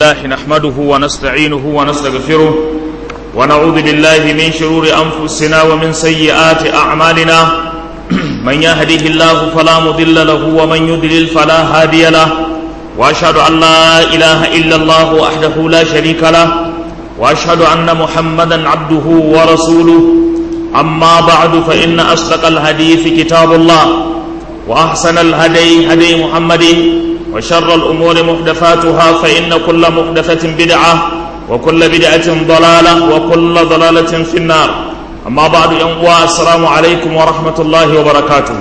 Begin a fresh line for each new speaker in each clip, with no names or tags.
الله نحمده ونستعينه ونستغفره ونعوذ بالله من شرور أنفسنا ومن سيئات أعمالنا من يهده الله فلا مضل له ومن يضلل فلا هادي له وأشهد أن لا إله إلا الله وحده لا شريك له وأشهد أن محمدا عبده ورسوله أما بعد فإن أصدق الحديث كتاب الله وأحسن الهدي هدي محمد وشر الأمور محدثاتها فإن كل محدثة بدعة وكل بدعة ضلالة وكل ضلالة في النار أما بعد ينقوى السلام عليكم ورحمة الله وبركاته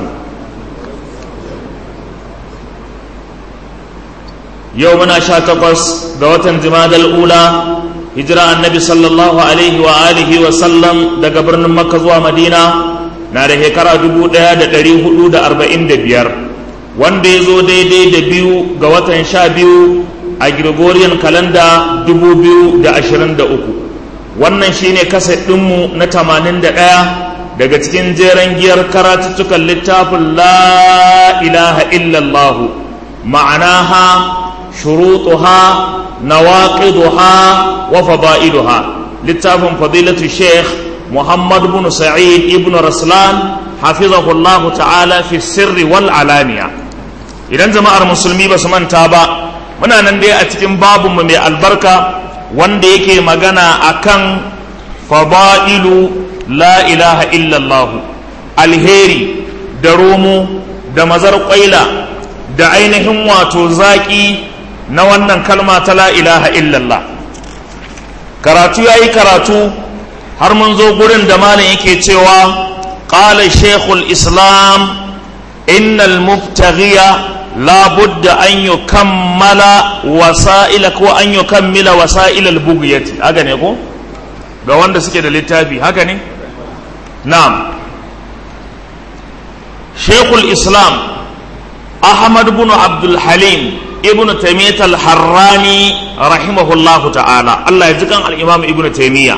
يومنا شاتقس قوة جماد الأولى هجرة النبي صلى الله عليه وآله وسلم دقبرن مكة ومدينة ناره كرا دبو دا دا دا دا أربعين دا بيار wanda ya zo daidai da biyu ga watan sha biyu a gregorian kalanda dubu biyu da ashirin da uku wannan shine kasa ɗinmu na tamanin da ɗaya daga cikin jeren giyar karatuttukan littafin la ilaha illallah ma'anaha shurutuha nawaqiduha wa fada'iluha littafin fadilatu sheikh muhammad bin sa'id ibn raslan hafizahullahu ta'ala fi sirri wal alaniya idan jama'ar musulmi ba su manta ba muna nan dai a cikin babinmu mai albarka wanda yake magana akan fada'ilu la ilaha illallah alheri da romo da mazar kwaila da ainihin wato zaƙi na wannan kalma ta la ilaha illallah karatu ya yi karatu har mun zo gurin da malam yake cewa ƙala shekul islam innal mubtaghiya لا بد أن يكمل وسائل كو أن يكمل وسائل البغية هكذا يقول ga wanda suke da littafi haka ne na'am shekul islam ahmad bin abdul halim ibn taimiyat al-harrani rahimahullahu ta'ala Allah ya jikan al-imam ibn taimiyya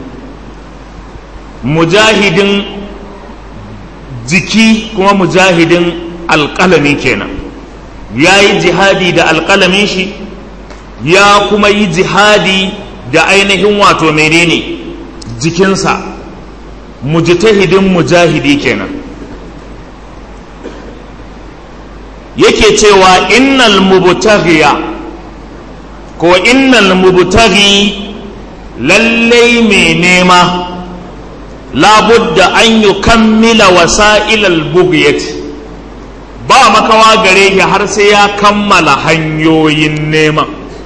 mujahidin jiki kuma mujahidin alƙalami kenan ya yi jihadi da alƙalamin shi ya kuma yi jihadi da ainihin wato menene jikinsa mujtahidin mujahidi kenan yake cewa innal mubtaghiya ko innal mubtaghi lallai mai nema labudda an yi kammila wasa'ilal bugiyati ba makawa gare shi har sai ya kammala hanyoyin neman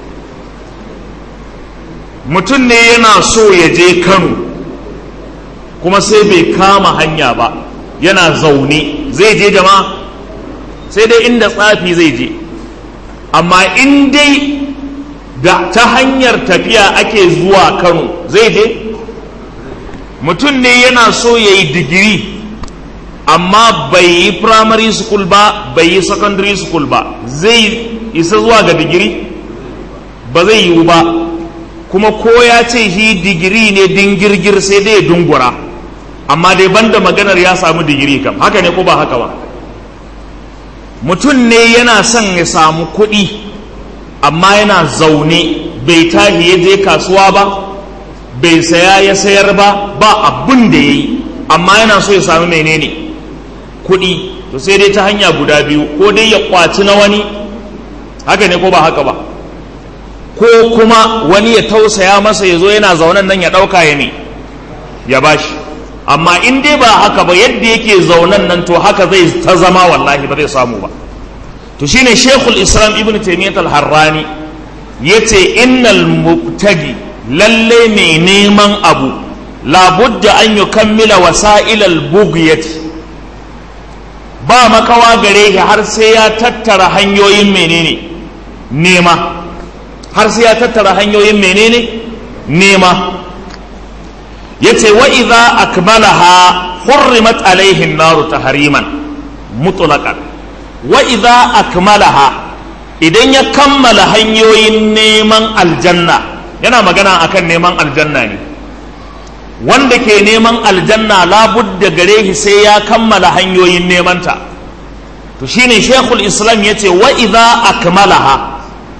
mutum ne yana so ya je kano kuma sai bai kama hanya ba yana zaune zai je jama sai dai inda tsafi zai je amma in dai da ta hanyar tafiya ake zuwa kano zai je mutum ne yana so ya yi digiri amma bai yi primary school ba bai yi secondary school ba zai isa zuwa ga digiri ba zai yiwu ba kuma ko ya ce shi digiri ne dingirgir sai dai dungura amma dai banda maganar ya samu digiri kam haka ne ko ba haka ba mutum ne yana son ya samu kuɗi amma yana zaune bai tahi ya je kasuwa ba bai saya ya sayar ba ba abin da ya yi amma yana so ya samu menene kuɗi to sai dai ta hanya guda biyu ko dai ya kwaci na wani haka ne ko ba haka ba ko kuma wani ya tausaya masa ya zo yana zaunen nan ya ɗauka ya ne ya bashi amma in dai ba haka ba yadda yake zaunen nan to haka zai ta zama wallahi ba zai samu ba to shine shekul islam ibn taimiyyat al-harrani ya ce innal mubtagi lalle mai neman abu labudda an yi kammila wasa'ilal bugiyati ba makawa gare shi har sai ya tattara hanyoyin menene nema har sai ya tattara hanyoyin menene nema yace wa idza akmalaha hurrimat alaihi an-naru tahriman mutlaqan wa idza akmalaha idan ya kammala hanyoyin neman aljanna yana magana akan neman aljanna ne wanda ke neman aljanna labudda gare shi sai ya kammala hanyoyin nemanta to shine shekul islam ya ce wa idza akmalaha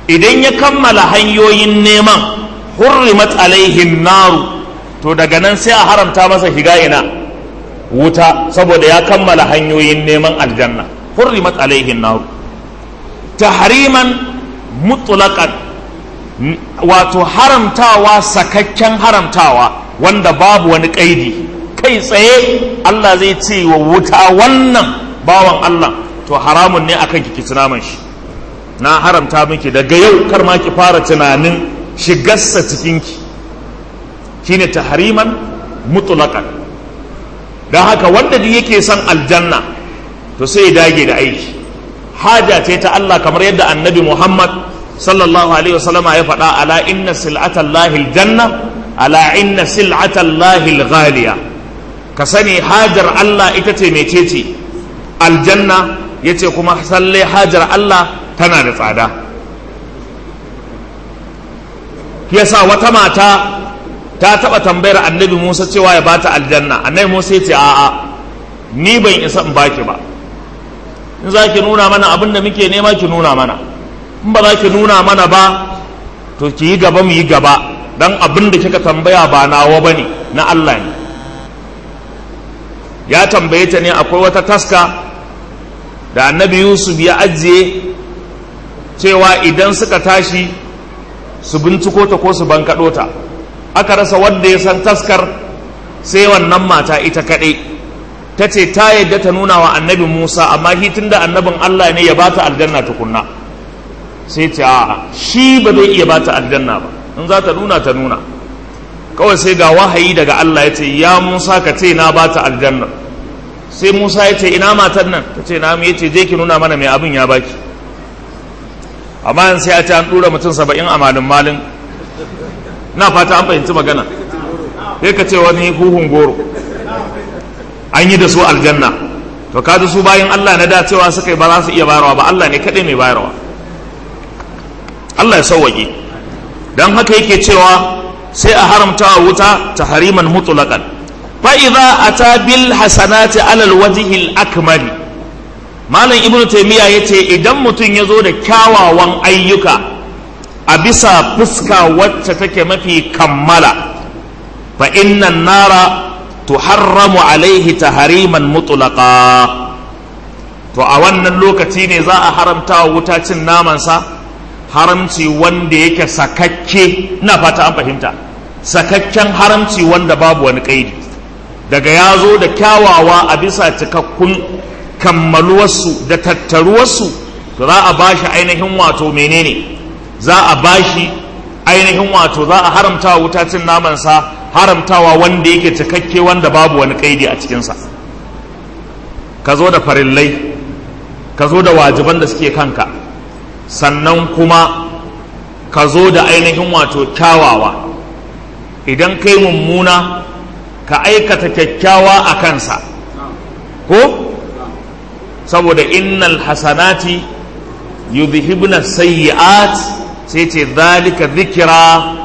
idan ya kammala hanyoyin neman hurrimat alaihin naru to daga nan sai a haramta masa shiga ina wuta saboda ya kammala hanyoyin neman aljanna hurrimat alaihin naru tahriman mutlaqan wato haramtawa sakakken haramtawa wanda babu wani kaidi kai tsaye Allah zai ce wa wuta wannan bawan Allah to haramun ne akan ki kici naman shi na haramta miki daga yau kar ma ki fara tunanin shigarsa cikinki shine tahriman mutlaqan don haka wanda duk yake son aljanna to sai ya dage da aiki haja ce ta Allah kamar yadda annabi Muhammad sallallahu alaihi wasallama ya faɗa ala inna sil'atallahi aljanna ala inna sil'atallahi alghaliya ka sani hajar Allah ita ce mecece aljanna yace kuma salle hajar Allah tana da tsada yasa wata mata ta taɓa tambayar annabi Musa cewa ya bata aljanna annabi Musa ya ce a'a ni ban isa in baki ba in za ki nuna mana abin da muke nema ki nuna mana in ba za ki nuna mana ba to ki yi gaba mu yi gaba dan abin da kika tambaya ba nawa bane na Allah ne ya tambaye ta ne akwai wata taska da annabi Yusuf ya ajiye cewa idan suka tashi su binciko ta ko su bankaɗo ta aka rasa wanda ya san taskar sai wannan mata ita kaɗai ta ce ta yadda ta nuna wa annabi musa amma shi tun da annabin allah ne ya ba ta aljanna tukunna sai ce a'a shi ba zai iya ba ta aljanna ba in za ta nuna ta nuna kawai sai ga wahayi daga allah ya ce ya musa ka ce na ba ta aljanna sai musa ya ce ina matan nan ta ce na ya ce je ki nuna mana mai abin ya baki amma yanzu sai a ce an ɗura mutum saba'in a malin malin na fata an fahimci magana sai ka ce wani huhun goro an yi da su aljanna to kaji su bayan Allah na da cewa suka yi ba za su iya bayarwa ba Allah ne kaɗai mai bayarwa Allah ya sauwaƙe don haka yake cewa sai a haramta wa wuta ta hariman mutulakan fa'iza a ta bil hasanati alal wajihil akmali malam ibn taimiyya ya ce idan mutum ya zo da kyawawan ayyuka a bisa fuska wacce take mafi kammala fa innan nara tuharramu alaihi tahariman mutulaka to a wannan lokaci ne za a haramta wa wuta cin namansa haramci wanda yake sakakke na fata an fahimta sakakken haramci wanda babu wani kaidi daga ya zo da kyawawa a bisa cikakkun kammaluwarsu da tattaruwarsu to za a bashi ainihin wato menene za a bashi ainihin wato za a haramta wa wuta cin namansa haramtawa wanda yake cikakke wanda babu wani kaidi a cikinsa ka zo da farillai ka zo da wajiban da suke kanka sannan kuma ka zo da ainihin wato kyawawa idan kai mummuna ka aikata kyakkyawa a kansa ko saboda innal hasanati yudhibna sayyi'at sai ce zalika dhikra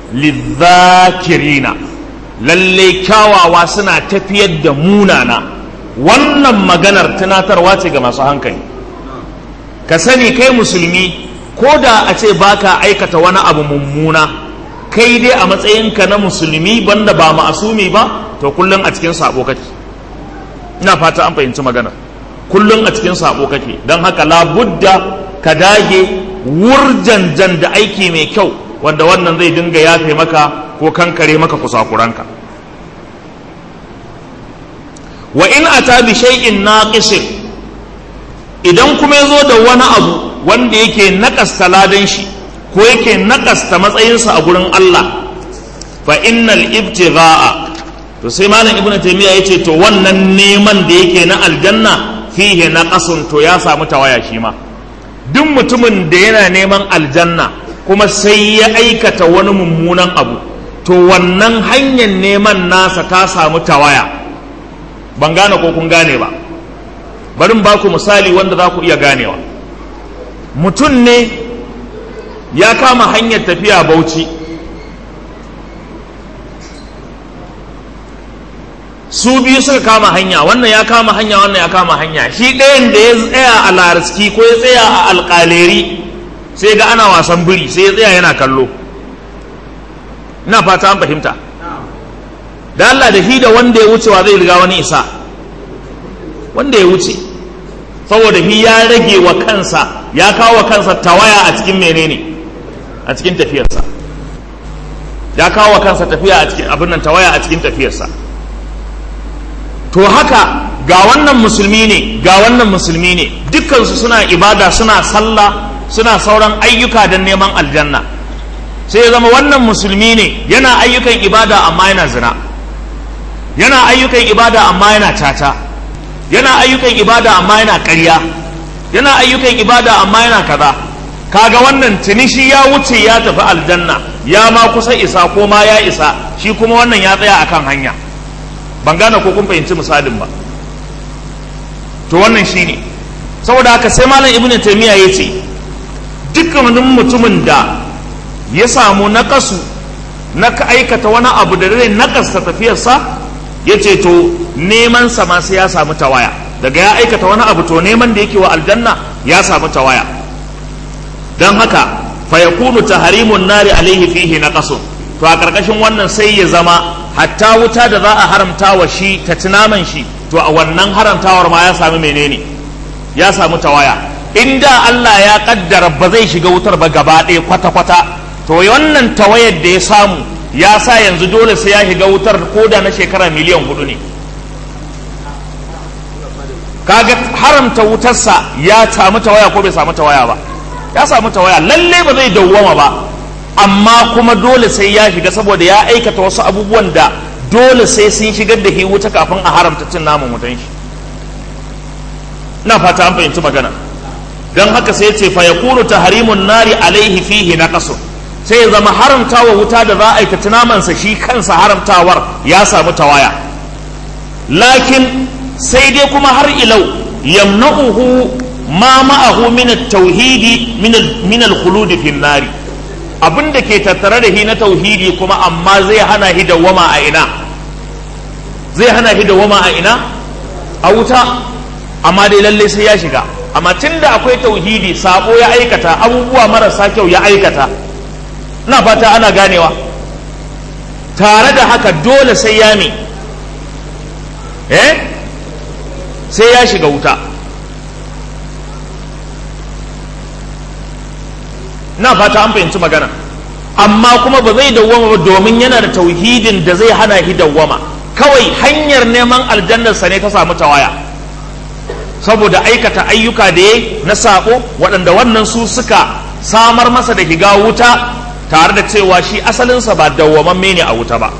lidhakirina lalle kyawawa suna tafiyar da munana wannan maganar tunatarwa ce ga masu hankali ka sani kai musulmi ko da a ce baka aikata wani abu mummuna kai dai a matsayinka na musulmi banda ba ma'asumi ba to kullum a cikin sabo kake ina fata an fahimci magana kullum a cikin sabo kake don haka labudda ka dage wurjanjan da aiki mai kyau wanda wannan zai dinga yafe maka ko kankare maka kusakuranka wa in ata bi shay'in naqisin idan kuma yazo da wani abu wanda yake nakasta ladan shi ko yake nakasta matsayinsa a gurin Allah fa innal ibtigha'a to sai malam ibnu taymiya yace to wannan neman da yake na aljanna fihi naqasun to ya samu tawaya shi ma duk mutumin da yana neman aljanna kuma sai ya aikata wani mummunan abu to wannan hanyar neman nasa ta samu tawaya ban gane ko kun gane ba bari ba ku misali wanda za ku iya ganewa mutum ne ya kama hanyar tafiya bauchi su biyu suka kama hanya wannan ya kama hanya wannan ya kama hanya shi ɗayan da ya tsaya a lariski ko ya tsaya a alƙaleri sai ga ana wasan biri sai ya tsaya yana kallo ina fata an fahimta da Allah da shi da wanda ya wucewa zai riga wani isa wanda ya wuce saboda shi ya rage wa kansa ya kawo wa kansa tawaya a cikin menene a cikin tafiyarsa ya kawo wa kansa tafiya a cikin abin nan tawaya a cikin tafiyarsa to haka ga wannan musulmi ne ga wannan musulmi ne dukkansu suna ibada suna sallah suna sauran ayyuka don neman aljanna sai ya zama wannan musulmi ne yana ayyukan ibada amma yana zina yana ayyukan ibada amma yana caca yana ayyukan ibada amma yana ƙarya yana ayyukan ibada amma yana kaza kaga wannan tuni shi ya wuce ya tafi aljanna ya ma kusa isa ko ma ya isa shi kuma wannan ya tsaya akan hanya ban gane ko kun fahimci misalin ba to wannan shine saboda haka sai malam ibnu taymiya yace dukkanin mutumin da ya samu nakasu na ka aikata wani abu da zai nakasta tafiyarsa ya ce to neman sa ma sai ya samu tawaya daga ya aikata wani abu to neman da yake wa aljanna ya samu tawaya don haka fa yakunu tahrimun nari alaihi fihi naqasun to a karkashin wannan sai ya zama hatta wuta da za a haramta wa shi ta tunaman shi to a wannan haramtawar ma ya samu menene ya samu tawaya inda Allah ya kaddara ba zai shiga wutar ba gaba ɗaya kwata-kwata to wannan tawayar da ya samu ya sa yanzu dole sai ya shiga wutar koda na shekara miliyan hudu ne kaga haramta wutarsa ya samu tawaya ko bai samu tawaya ba ya samu tawaya lalle ba zai dawwama ba amma kuma dole sai ya shiga saboda ya aikata wasu abubuwan da dole sai sun shigar da shi wuta kafin a haramta cin naman wutan shi ina fata an fahimci magana don haka sai ce fa yakunu tahrimun nari alaihi fihi naqasun sai ya zama haramtawa wuta da za a aikata namansa shi kansa haramtawar ya samu tawaya lakin sai dai kuma har ilau yamna'uhu ma ma'ahu min at-tauhidi min al-khulud fi nari abin da ke tattare da shi na tauhidi kuma amma zai hana shi dawwama a ina zai hana shi dawwama a ina a wuta amma dai lalle sai ya shiga amma tunda akwai tauhidi sabo ya aikata abubuwa marasa kyau ya aikata na fata ana ganewa tare da haka dole sai ya mi eh sai ya shiga wuta na fata an fahimci magana amma kuma ba zai dawwama ba domin yana da tauhidin da zai hana shi dawwama kawai hanyar neman aljannarsa ne ta samu tawaya saboda aikata ayyuka da ya na sako waɗanda wannan su suka samar masa da higa wuta tare da cewa shi asalinsa ba dawwamamme ne a wuta ba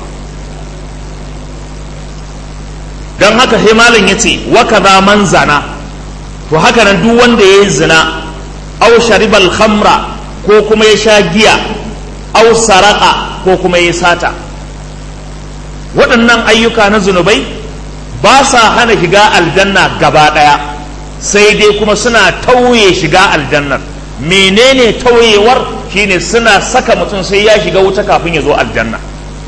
don haka sai malam ya ce waka za man zana to haka nan duk wanda ya yi zina au sharibal khamra ko kuma ya sha giya au saraka ko kuma ya sata waɗannan ayyuka na zunubai ba sa hana shiga aljanna gaba ɗaya sai dai kuma suna tauye shiga aljannar menene tauyewar shine suna saka mutum sai ya shiga wuta kafin ya zo aljanna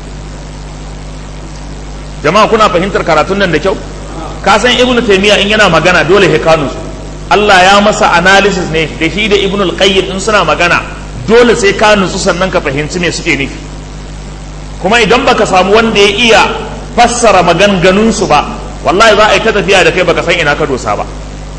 jama'a kuna fahimtar karatun nan da kyau ka san ibnu taymiya in yana magana dole he kanu Allah ya masa analysis ne da shi da ibnu al-qayyim in suna magana dole sai ka nutsu sannan ka fahimci me suke nufi kuma idan baka samu wanda ya iya fassara maganganun su ba wallahi za a yi ta tafiya da kai baka san ina ka dosa ba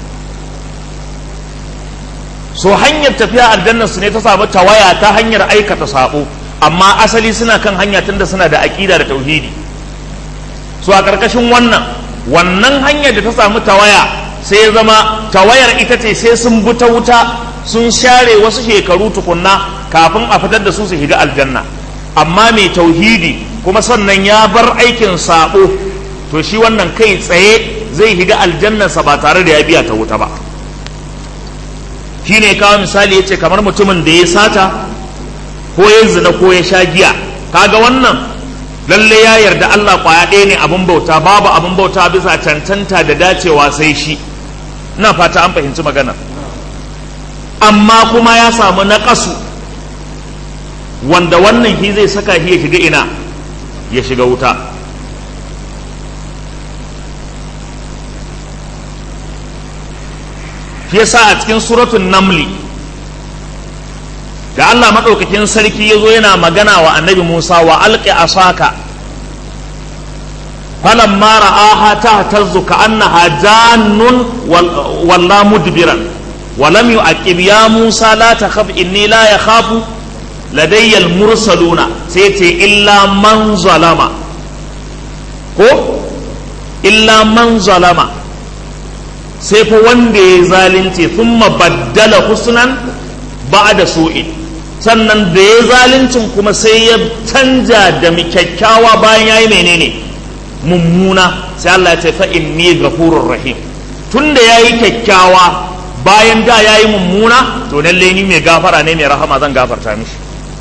so hanyar tafiya aljannar su ne ta samu tawaya ta hanyar aikata sabo amma asali suna kan hanya tunda suna da aqida da tauhidi so a karkashin wannan wannan hanyar da ta samu tawaya sai ya zama tawayar ita ce sai sun buta wuta sun share wasu shekaru tukunna kafin a fitar da su su shiga aljanna amma mai tauhidi kuma sannan ya bar aikin sabo to shi wannan kai tsaye zai shiga aljannarsa ba tare da ya biya ta wuta ba shi ne kawo misali ya ce kamar mutumin da ya sata ko ya zina ko ya sha giya kaga wannan lalle ya yarda Allah kwaya ɗaya ne abin bauta babu abin bauta bisa cancanta da dacewa sai shi ina fata an fahimci maganar amma kuma ya samu naƙasu wanda wannan shi zai saka shi ya shiga ina ya shiga wuta shi yasa a cikin suratun namli da Allah maɗaukakin sarki ya zo yana magana wa annabi Musa wa alƙi asaka falamma ra'aha tahtazzu ka'annaha jannun walla mudbiran ولم يعقب يا موسى لا تخف إني لا يخاف لدي المرسلون سيتي إلا من ظلم ko illa man zalama sai fa wanda ya zalunce thumma baddala husnan ba'da su'in sannan da ya zaluncin kuma sai ya canja da kyakkyawa bayan yayi menene mummuna sai Allah ya ce fa inni ghafurur rahim tunda yayi kyakkyawa bayan da yayi mummuna to lalle ni mai gafara ne mai rahama zan gafarta mishi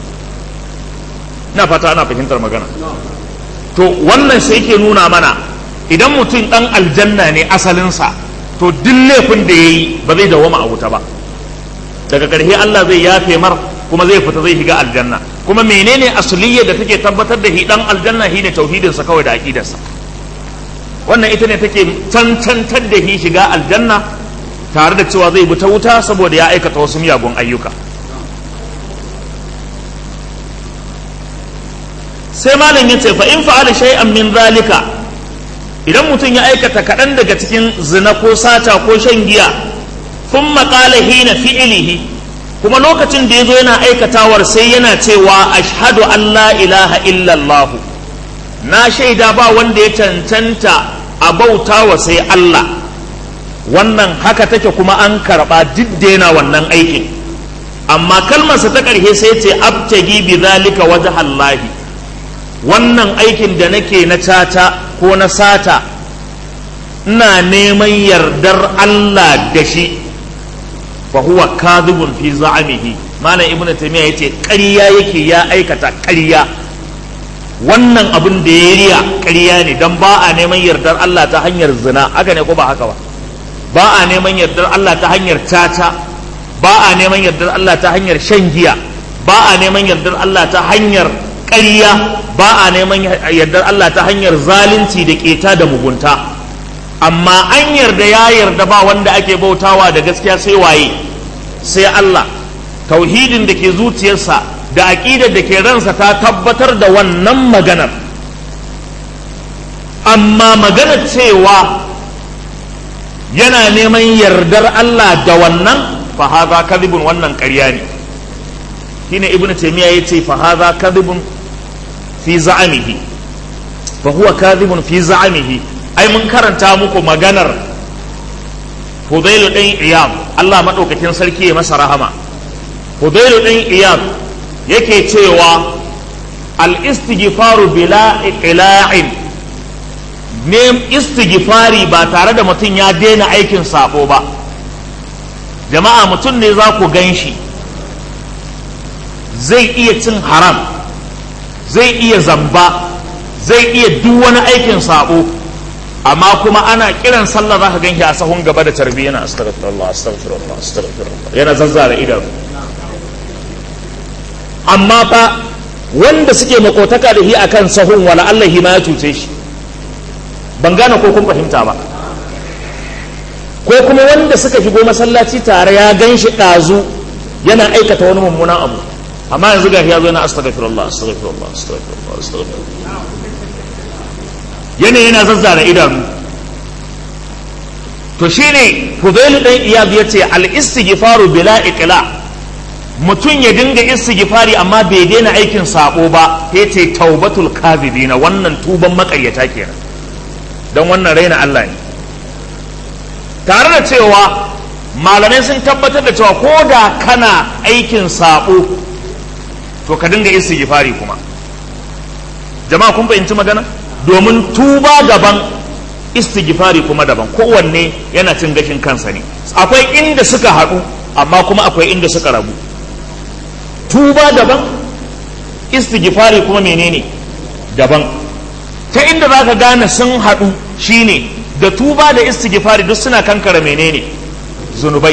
ina fata ana fahimtar magana to wannan sai ke nuna mana idan mutum dan aljanna ne asalinsa to duk laifin da ya yi ba zai dawama a wuta ba daga ƙarshe Allah zai yafe mar kuma zai fita zai shiga aljanna kuma menene asuliyya da take tabbatar da shi dan aljanna shi ne tauhidinsa kawai da aqidarsa wannan ita ne take cancantar da shi shiga aljanna tare da cewa zai bi ta wuta saboda ya aikata wasu miyagun ayyuka sai malam ya ce fa in fa'ala shay'an min zalika idan mutum ya aikata kaɗan daga cikin zina ko sata ko shan giya kun maƙala hina fi'ilihi kuma lokacin da ya zo yana aikatawar sai yana cewa ashhadu an la ilaha illallah na shaida ba wanda ya cancanta a bauta wa sai Allah wannan haka take kuma an karɓa duk da yana wannan aikin amma kalmarsa ta ƙarshe sai ce abtagi bi zalika wajhallahi wannan aikin da nake na cata ko na sata ina neman yardar Allah da shi fa huwa kadhibun fi za'amihi malam ibnu taymiya yace ƙarya yake ya aikata ƙarya wannan abin da ya riya ƙarya ne dan ba a neman yardar Allah ta hanyar zina haka ne ko ba haka ba ba a neman yardar Allah ta hanyar caca ba a neman yardar Allah ta hanyar shan giya ba a neman yardar Allah ta hanyar ƙarya ba a neman yardar Allah ta hanyar zalunci da keta da mugunta amma an yarda ya yarda ba wanda ake bautawa da gaskiya sai waye sai Allah tauhidin da ke zuciyarsa da aƙidar da ke ransa ta tabbatar da wannan maganar amma maganar cewa yana neman yardar Allah da wannan fa hadha kadhibun wannan ƙarya ne shine ibnu taymiya yace fa hadha kadhibun fi za'amihi fa huwa kadhibun fi za'amihi ai mun karanta muku maganar Hudailu ɗin Iyad Allah maɗaukakin sarki ya masa rahama Hudailu ɗin Iyad yake cewa al-istighfaru bila iqla'in ne istighfari ba tare da mutum ya daina aikin sabo ba jama'a mutum ne za ku gan shi zai iya cin haram zai iya zamba zai iya duk wani aikin sabo amma kuma ana kiran sallah za ka ganki a sahun gaba da tarbi yana astaghfirullah astaghfirullah astaghfirullah yana zazzara idanu amma fa wanda suke makotaka da shi akan sahun wala Allah ma ya cuce shi ban gane ko kun fahimta ba ko kuma wanda suka shigo masallaci tare ya gan shi ɗazu yana aikata wani mummunan abu amma yanzu ga ya zo yana astaghfirullah astaghfirullah astaghfirullah astaghfirullah yana yana zazzara idanu to shine Fudailu dan Iyad yace al istighfaru bila iqla mutum ya dinga istighfari amma bai daina aikin sabo ba yace taubatul kadhibina wannan tuban makaryata kenan dan wannan raina Allah ne tare da cewa malamai sun tabbatar da cewa ko da kana aikin sabo to ka dinga istighfari kuma jama'a kun fahimci magana domin tuba daban istighfari kuma daban kowanne yana cin gashin kansa ne akwai inda suka haɗu amma kuma akwai inda suka rabu tuba daban istighfari kuma menene daban ta inda za ka gane sun haɗu shine da tuba da istighfari duk suna kankara menene zunubai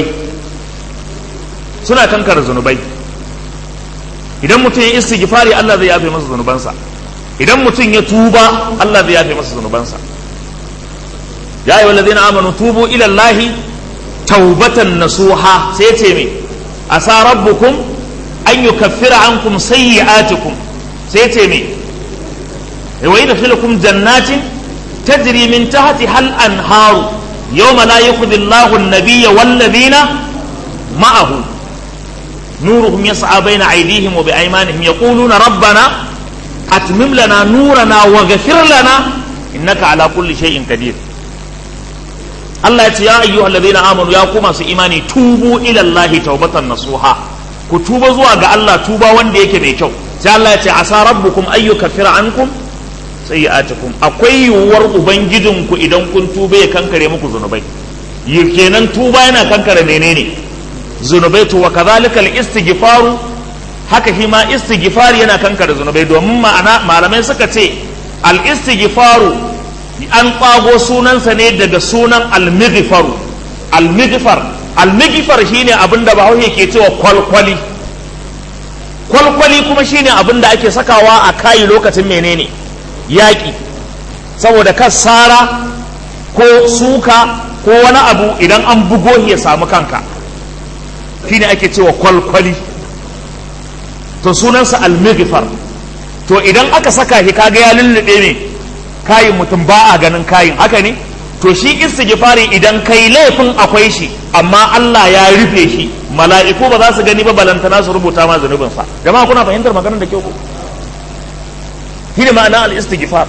suna kankara zunubai idan mutum ya istighfari Allah zai yafe masa zunubansa idan mutum ya tuba Allah zai yafe masa zunubansa ya yi walladina amanu tubu ila Allah taubatan nasuha sai ce me asa rabbukum an yukaffira ankum sayyi'atikum sai ce me wa yadkhilukum jannatin tajri min tahtiha al-anharu yawma la yukhzi Allahu an-nabiyya wal-ladhina ma'ahu nuruhum yas'a bayna aydihim wa bi'aymanihim yaquluna rabbana atmim lana nurana wa ghfir lana innaka ala kulli shay'in qadir Allah ya ce ya ayyuhal ladina amanu ya ku masu imani tubu ila Allah taubatan nasuha ku tuba zuwa ga Allah tuba wanda yake mai kyau sai Allah ya ce asa rabbukum ayyu kaffira ankum sayyi'atukum akwai yiwuwar ubangijinku idan kun tuba ya kankare muku zunubai kenan tuba yana kankare menene zunubai to wa kadhalika al-istighfaru haka shi ma istighfari yana kankare zunubai domin ma'ana malamai suka ce al-istighfaru an ƙwago sunansa ne daga sunan al-mighfaru al-mighfar al-mighfar shine abin da bahaushe ke cewa kwalkwali kwalkwali kuma shine abin da ake sakawa a kayi lokacin menene yaƙi saboda kan sara ko suka ko wani abu idan an bugo ya samu kanka shine ake cewa kwalkwali to sunansa al-mighfar to idan aka saka shi kaga ya lullube ne kayin mutum ba a ganin kayin haka ne to shi istighfari idan kai laifin akwai shi amma Allah ya rufe shi mala'iku ba za su gani ba balantana su rubuta ma zunubin sa jama'a kuna fahimtar maganar da kyau ko shine ma'ana al-istighfar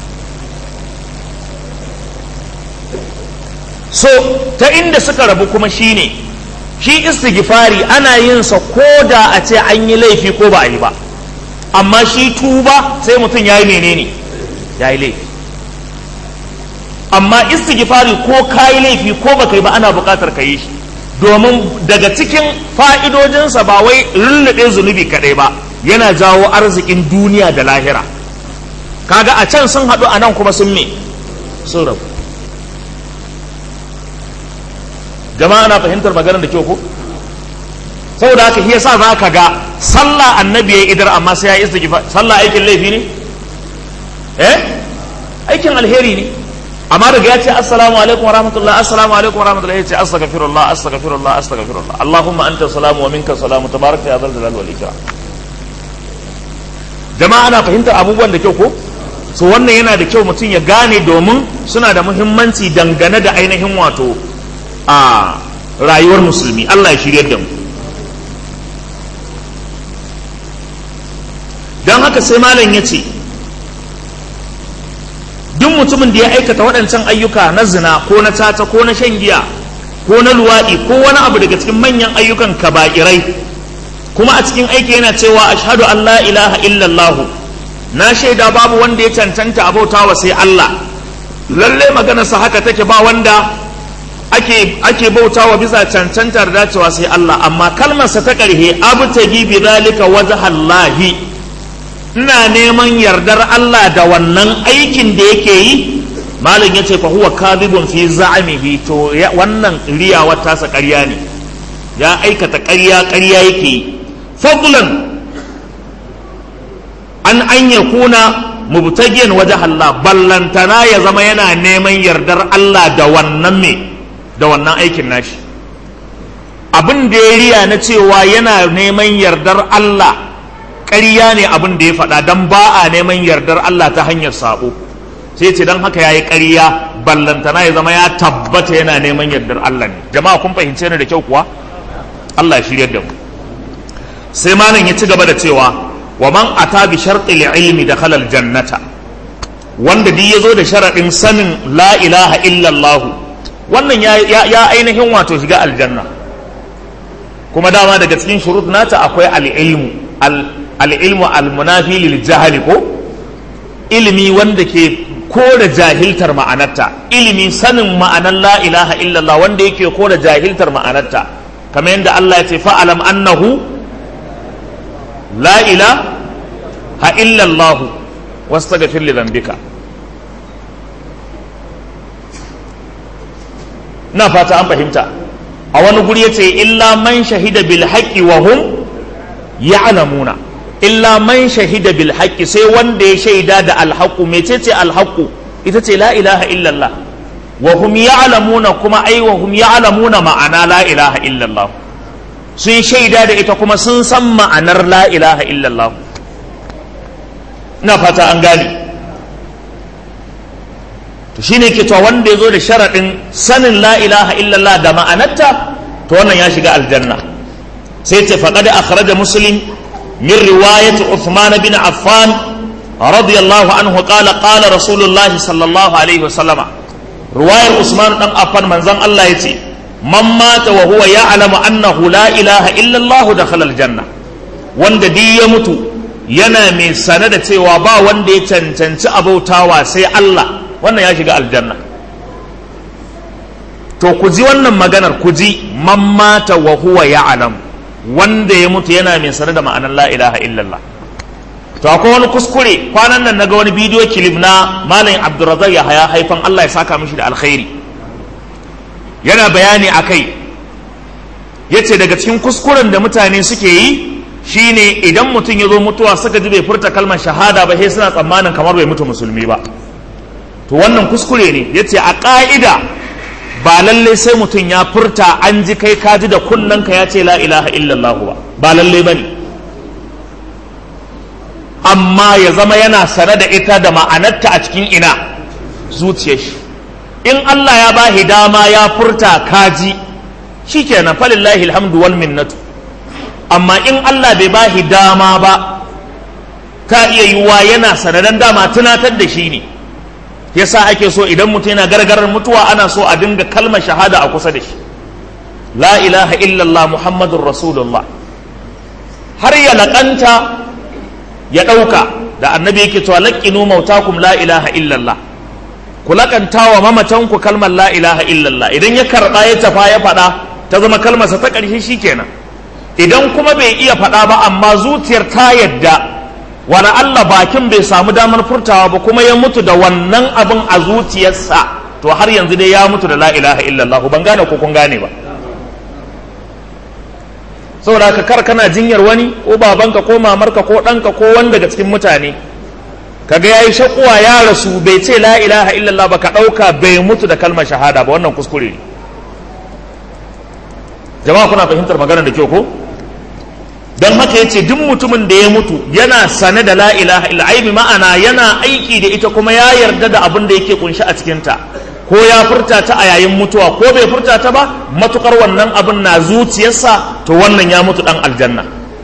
so ta inda suka rabu kuma shine shi istighfari ana yin sa ko da a ce an yi laifi ko ba a yi ba amma shi tuba sai mutum ya yi menene ya yi laifi amma istighfari ko ka yi laifi ko ba kai ba ana buƙatar ka yi shi domin daga cikin fa'idojinsa ba wai lullube zunubi kaɗai ba yana jawo arzikin duniya da lahira kaga a can sun haɗu a nan kuma sun me sun rabu jama'a na fahimtar maganar da kyau ko saboda haka shi yasa za ka ga sallah annabi ya idar amma sai ya istighfar sallah aikin laifi ne eh aikin alheri ne amma daga ya ce assalamu alaikum wa rahmatullah assalamu alaikum wa rahmatullah ya ce astaghfirullah astaghfirullah astaghfirullah allahumma anta salamu wa minka salamu tabaraka ya zal jalal wal ikram jama'a ana fahimtar abubuwan da kyau ko so wannan yana da kyau mutum ya gane domin suna da muhimmanci dangane da ainihin wato a rayuwar musulmi Allah ya shiryar da mu don haka sai malam ya ce duk mutumin da ya aikata waɗancan ayyuka na zina ko na tata ko na shan giya ko na luwaɗi ko wani abu daga cikin manyan ayyukan kaba'irai kuma a cikin aiki yana cewa ashhadu an la ilaha illallahu na shaida babu wanda ya cancanta abauta wa sai Allah lalle maganarsa haka take ba wanda ake ake bautawa bisa cancantar dacewa sai Allah amma kalmarsa ta ƙarhe abtagi bi zalika wajhallahi ina neman yardar Allah da wannan aikin da yake yi malam ya ce fa huwa kadhibun fi za'amihi to wannan riyawar tasa ƙarya ne ya aikata ƙarya ƙarya yake yi fadlan an an yakuna mubtagiyan wajh Allah ballantana ya zama yana neman yardar Allah da wannan me da wannan aikin nashi abin da ya riya na cewa yana neman yardar Allah ƙarya ne abin da ya faɗa don ba a neman yardar Allah ta hanyar sabo sai ce don haka ya yi ƙarya ballantana ya zama ya tabbata yana neman yardar Allah ne jama'a kun fahimce ni da kyau kuwa Allah ya shiryar da mu sai malam ya ci gaba da cewa wa man ata bi shartil ilmi da khalal jannata wanda duk ya zo da sharaɗin sanin la ilaha illallah wannan ya ainihin wato shiga aljanna kuma dama daga cikin shurut nata akwai al-ilmu al'ilmu al-munafi lil jahali ko ilimi wanda ke kore jahiltar ma'anarta ilimi sanin ma'anar la ilaha illallah wanda yake kore jahiltar ma'anarta kamar yadda Allah ya ce fa'alam annahu la ilaha illallah wastaghfir li dhanbika na fata an fahimta a wani guri yace illa man shahida bil haqqi wa hum ya'lamuna illa man shahida bil haqqi sai wanda ya shaida da alhaqu mecece alhaqu ita ce la ilaha illallah wa hum ya'lamuna kuma ai wa hum ya'lamuna ma'ana la ilaha illallah sun shaida da ita kuma sun san ma'anar la ilaha illallah ina fata an gane to shine ke cewa wanda ya zo da sharaɗin sanin la ilaha illallah da ma'anarta to wannan ya shiga aljanna sai ce faqad akhraja muslim min riwayat Uthman bin Affan radiyallahu anhu qala qala rasulullah sallallahu alaihi wasallama riwayar Usman dan Affan manzon Allah yace man mata wa huwa ya'lamu annahu la ilaha illa Allah dakhala aljanna wanda di ya mutu yana mai sane da cewa ba wanda ya cancanci abautawa sai Allah wannan ya shiga aljanna to ku ji wannan maganar ku ji man mata wa huwa ya'lam wanda ya mutu yana mai sane da ma'anar la ilaha illallah to akwai wani kuskure kwanan nan naga wani bidiyo kilif na malam abdurrazzaq ya haya haifan Allah ya saka mishi da alkhairi yana bayani akai yace daga cikin kuskuren da mutane suke yi shine idan mutum ya zo mutuwa suka ji bai furta kalmar shahada ba sai suna tsammanin kamar bai mutu musulmi ba to wannan kuskure ne yace a ka'ida ba lalle sai mutum ya furta an ji kai ka ji da kunnanka ya ce la ilaha illallah ba ba lalle bane amma ya zama yana sane da ita da ma'anarta a cikin ina zuciyar shi in Allah ya bahi dama ya furta kaji shikenan falillahi alhamdu wal minnatu amma in Allah bai bahi dama ba ka iya yiwuwa yana sanadan dama tunatar da shi ne yasa ake so idan mutum yana gargarar mutuwa ana so a dinga kalmar shahada a kusa da shi la ilaha illallah muhammadun rasulullah har ya laƙanta ya ɗauka da annabi yake cewa laƙinu mautakum la ilaha illallah ku laƙanta wa mamatanku kalmar la ilaha illallah idan ya karɓa ya tafa ya faɗa ta zama kalmarsa ta ƙarshe shikenan idan kuma bai iya faɗa ba amma zuciyar ta yadda wani Allah bakin bai samu damar furtawa ba kuma ya mutu da wannan abin a zuciyarsa to har yanzu dai ya mutu da la ilaha illallah ban gane ko kun gane ba saboda ka kar kana jinyar wani ko babanka ko mamarka ko ɗanka ko wani daga cikin mutane kaga yayi shakuwa ya rasu bai ce la ilaha illallah ba ka ɗauka bai mutu da kalmar shahada ba wannan kuskure ne jama'a kuna fahimtar magana da kyau ko don haka yace duk mutumin da ya mutu yana sane da la ilaha illa ai ma'ana yana aiki da ita kuma ya yarda da abin da yake kunshi a cikin ta ko ya furta ta a yayin mutuwa ko bai furta ta ba matukar wannan abin na zuciyarsa to wannan ya mutu dan aljanna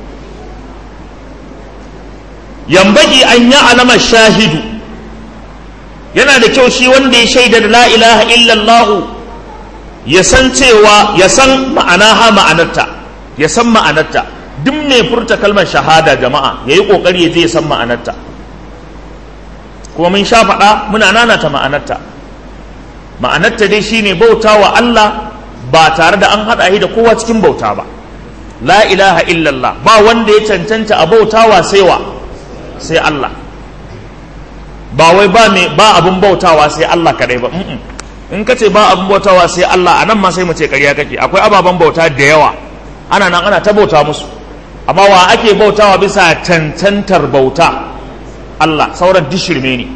yambagi an ya alama shahidu yana da kyau shi wanda ya shaida da la ilaha illallah ya san cewa ya san ma'anaha ma'anarta ya san ma'anarta duk mai furta kalmar shahada jama'a ya yi ƙoƙari ya je ya san ma'anarta kuma mun sha faɗa muna nanata ma'anarta ma'anarta dai shine bauta wa Allah ba tare da an haɗa shi da kowa cikin bauta ba la ilaha illallah ba wanda ya cancanta a bautawa sai wa sai Allah ba wai ba mai ba abun bautawa sai Allah kadai ba in ka ce ba abun bautawa sai Allah anan ma sai mu ce ƙarya kake akwai ababen bauta da yawa ana nan ana ta bauta musu amma wa ake bautawa bisa cancantar bauta Allah sauran dishirme ne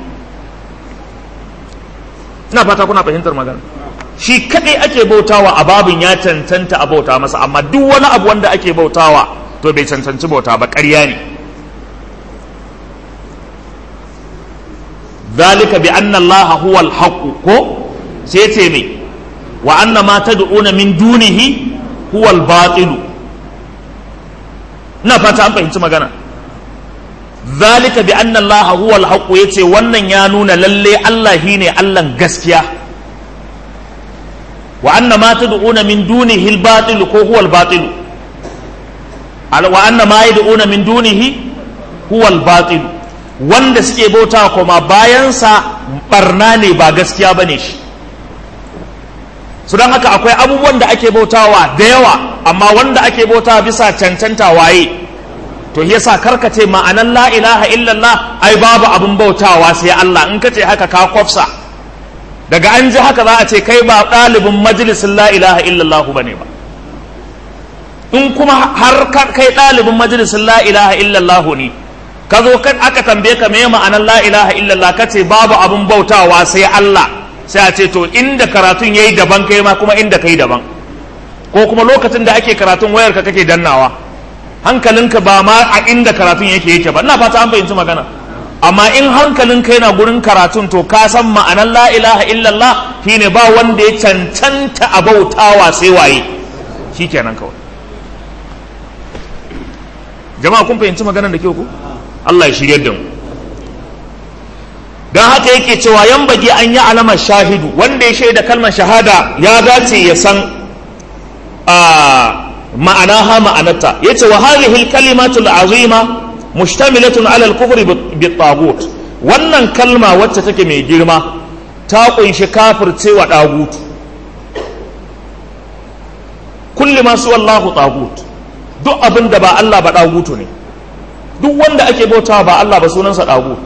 ina fata kuna fahimtar magana shi kadai ake bautawa a babin ya cancanta a bauta masa amma duk wani abu wanda ake bautawa to bai cancanci bauta ba ƙarya ne zalika bi anna Allah huwa al ko sai ce me wa anna ma tad'una min dunihi huwa al-batil ina fata an fahimci magana zalika bi anna allaha huwa al yace wannan ya nuna lalle Allah shine Allahn gaskiya wa anna ma tad'una min dunihi al-batil ko huwa al-batil wa anna ma yad'una min dunihi huwa al-batil wanda suke bauta kuma bayansa barna ne ba gaskiya bane shi su don haka akwai abubuwan da ake bautawa da yawa amma wanda ake bautawa bisa cancanta waye to yasa karkace ma'anan la ilaha illallah ai babu abin bautawa sai Allah in kace haka ka kwafsa daga an ji haka za a ce kai ba ɗalibin majalisin la ilaha illallah bane ba in kuma har kai ɗalibin majalisin la ilaha illallah ne ka zo aka tambaye ka me ma'anan la ilaha illallah kace babu abin bautawa sai Allah sai a ce to inda karatun yayi daban kai ma kuma inda kai daban ko kuma lokacin da ake karatun wayarka kake dannawa hankalinka ba ma a inda karatun yake yake ba ina fata an fahimci magana amma in hankalinka yana gurin karatun to ka san ma'anar la ilaha illallah shine ba wanda ya cancanta a bautawa sai waye shikenan kawai jama'a kun fahimci maganar da kyau ku Allah ya shirye da mu don haka yake cewa yan bagi an yi alamar shahidu wanda ya shaida kalmar shahada ya dace ya san ma'anaha ma'anarta ya ce wa hadhihi kalimatul azima mushtamilatun ala al-kufri bi tagut wannan kalma wacce take mai girma ta kunshi kafircewa dagut kulli ma su wallahu tagut duk abin da ba Allah ba dagutu ne duk wanda ake bautawa ba Allah ba sunansa dagut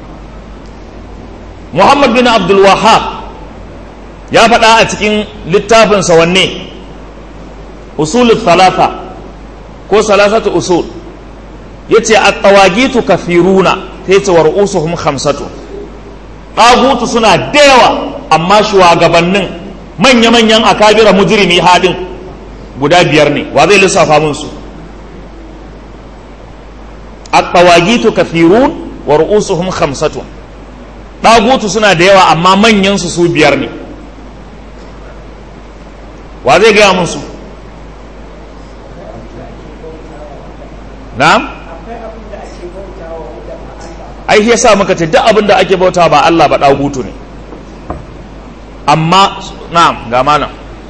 Muhammad bin Abdul Wahhab ya faɗa a cikin littafinsa wanne usulul thalatha ko salasatu usul yace at-tawagitu kafiruna sai ce wa ru'usuhum khamsatu tagutu suna da yawa amma shugabannin manya-manyan akabira mujrimi hadin guda biyar ne wa zai lissafa mun su at-tawagitu kafirun wa ru'usuhum khamsatu tagutu suna da yawa amma manyan su su biyar ne wa zai gaya musu na'am ai shi yasa muka ce duk abin da ake bauta ba Allah ba dagutu ne amma na'am ga malam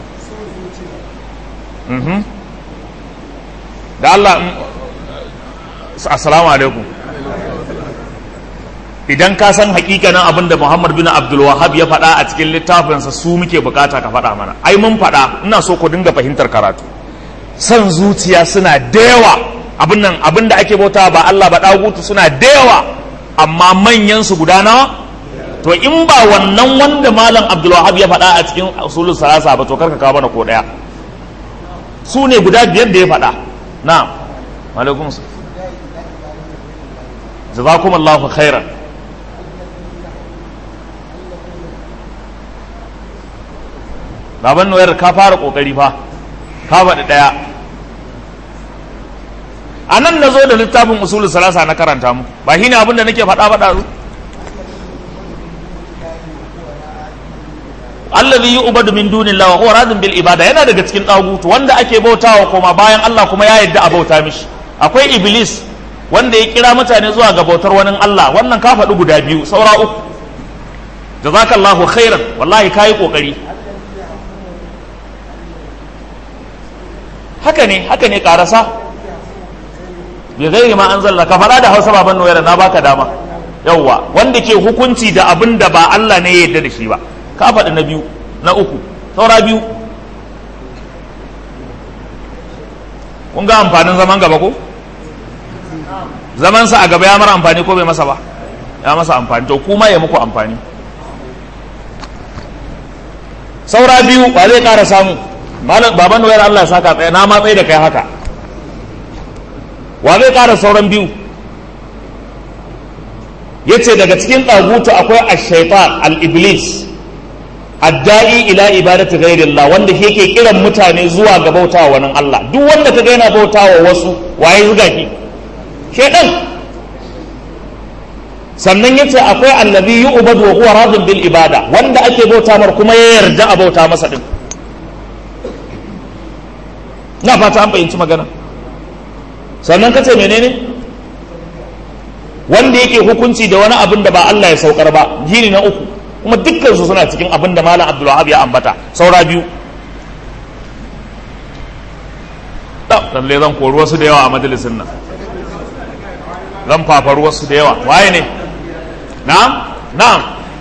mhm da Allah assalamu alaikum idan ka san hakikanin abin da Muhammad bin Abdul Wahhab ya faɗa a cikin littafinsa su muke bukata ka faɗa mana ai mun faɗa ina so ku dinga fahimtar karatu san zuciya suna da yawa abin nan abin da ake bauta ba Allah ba dagutu suna da yawa amma manyan su guda nawa to in ba wannan wanda malam Abdul Wahhab ya faɗa a cikin usulul salasa ba to karka kawo mana ko daya su ne guda biyar da ya faɗa na'am alaikum jazakumullahu khairan baban noyar ka fara kokari fa ka faɗi ɗaya a nan na zo da littafin usulun salasa na karanta mu ba shi ne abin da nake faɗa faɗa su allazi yu'badu min dunillahi wa huwa radin bil ibada yana daga cikin dagutu wanda ake bautawa koma bayan Allah kuma ya yadda a bauta mishi akwai iblis wanda ya kira mutane zuwa ga bautar wani Allah wannan ka faɗi guda biyu saura uku jazakallahu khairan wallahi kayi kokari haka ne haka ne karasa bai gairi ma an zalla ka faɗa da hausa baban noyar na baka dama yawwa wanda ke hukunci da abin da ba Allah ne ya yarda da shi ba ka faɗi na biyu na uku saura biyu kun ga amfanin zaman gaba ko zamansa a gaba ya mara amfani ko bai masa ba ya masa amfani to kuma ya muku amfani saura biyu ba zai ƙara samu baban da wayar Allah ya saka tsaye na ma tsaye da kai haka wa zai ƙara sauran biyu ya ce daga cikin ɗagutu akwai ashaitan al-iblis adda'i ila ibadati ghairillah wanda shi yake kiran mutane zuwa ga bautawa wani Allah duk wanda ka ga yana bautawa wasu waye zuga ki shedan sannan yace akwai allazi yu'badu wa huwa radin bil ibada wanda ake bauta mar kuma ya yarda a bauta masa din na fata an fahimci magana sannan ka ce menene wanda yake hukunci da wani abin da ba Allah ya saukar ba jini na uku kuma dukkan su suna cikin abin da malam abdulwahab ya ambata saura biyu lalle zan kori wasu da yawa a majalisin nan zan fafar wasu da yawa waye ne na'am na'am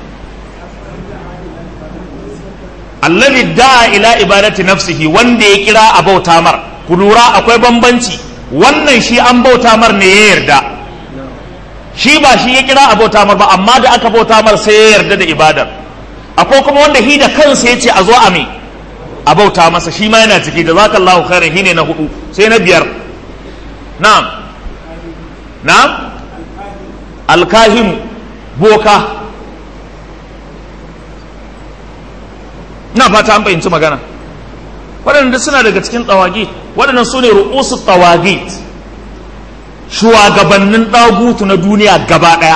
allazi da'a ila ibadati nafsihi wanda ya kira a bauta mar ku lura akwai bambanci wannan shi an bauta mar ne ya yarda shi ba shi ya kira a bauta mar ba amma da aka bauta mar sai ya yarda da ibadar akwai kuma wanda shi da kansa ya ce a zo a me a bauta masa shi ma yana ciki da zaka Allahu khairan shi ne na hudu sai na biyar na'am na'am alkahim boka na fata an fahimci magana waɗanda suna daga cikin tsawagit waɗannan su ne ru'usu tsawagit shugabannin ɗagutu na duniya gaba ɗaya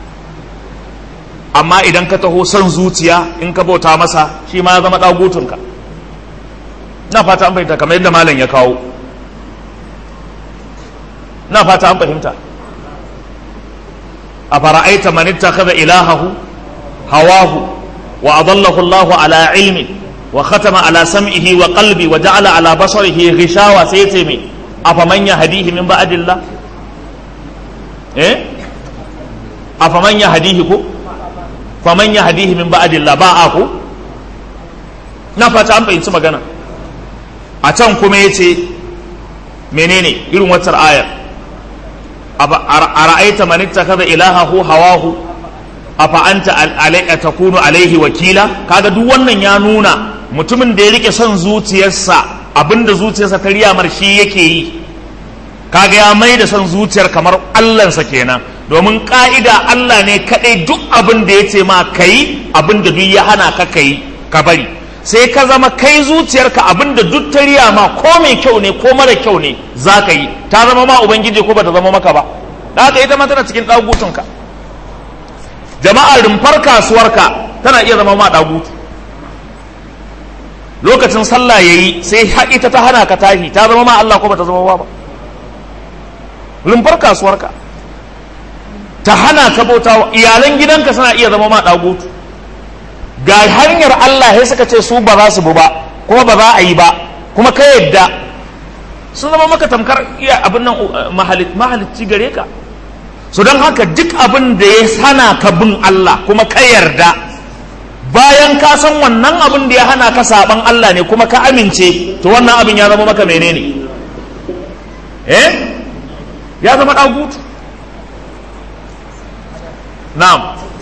amma idan ka taho son zuciya in ka bauta masa shi ma ya zama ɗagutunka na fata an fahimta kamar yadda malam ya kawo na fata an fahimta a fara'aita man ittakhadha ilahahu hawahu wa adallahu Allahu ala ilmi wa khatama ala sam'ihi wa qalbi wa ja'ala ala basarihi ghishawa sai yace me afaman yahdihi min ba'dillah eh afaman yahdihi ko faman yahdihi min ba'dillah ba aku na fata an fahimci magana a can kuma yace menene irin wacce ayar a ra'aita man ittakhadha ilahahu hawahu afa anta alayka takunu alaihi wakila kaga duk wannan ya nuna mutumin da ya rike son zuciyarsa abinda zuciyarsa ta riya mar shi yake yi kaga ya mai da son zuciyar kamar Allahnsa kenan domin ka'ida Allah ne kadai duk abin da ya ce ma kai abin da duk ya hana ka kai ka bari sai ka zama kai zuciyarka abin da duk ta riya ma ko mai kyau ne ko mara kyau ne za ka yi ta zama ma ubangiji ko ba ta zama maka ba da haka ita ma tana cikin ɗagutunka jama'a rumfar kasuwarka tana iya zama ma ɗagutu lokacin sallah ya yi sai ita ta hana ka tashi ta zama ma Allah ko ba ta zama ba rumfar kasuwarka ta hana ka bauta iyalan gidanka suna iya zama ma ɗagutu ga hanyar Allah ya suka ce su ba za su bu ba kuma ba za a yi ba kuma ka yadda sun zama maka tamkar iya abin nan mahalicci gare ka so don haka duk abin da ya hana ka bin Allah kuma ka yarda bayan ka san wannan abin da ya hana ka saban Allah ne kuma ka amince to wannan abin ya zama maka menene eh ya zama ɗagutu na'am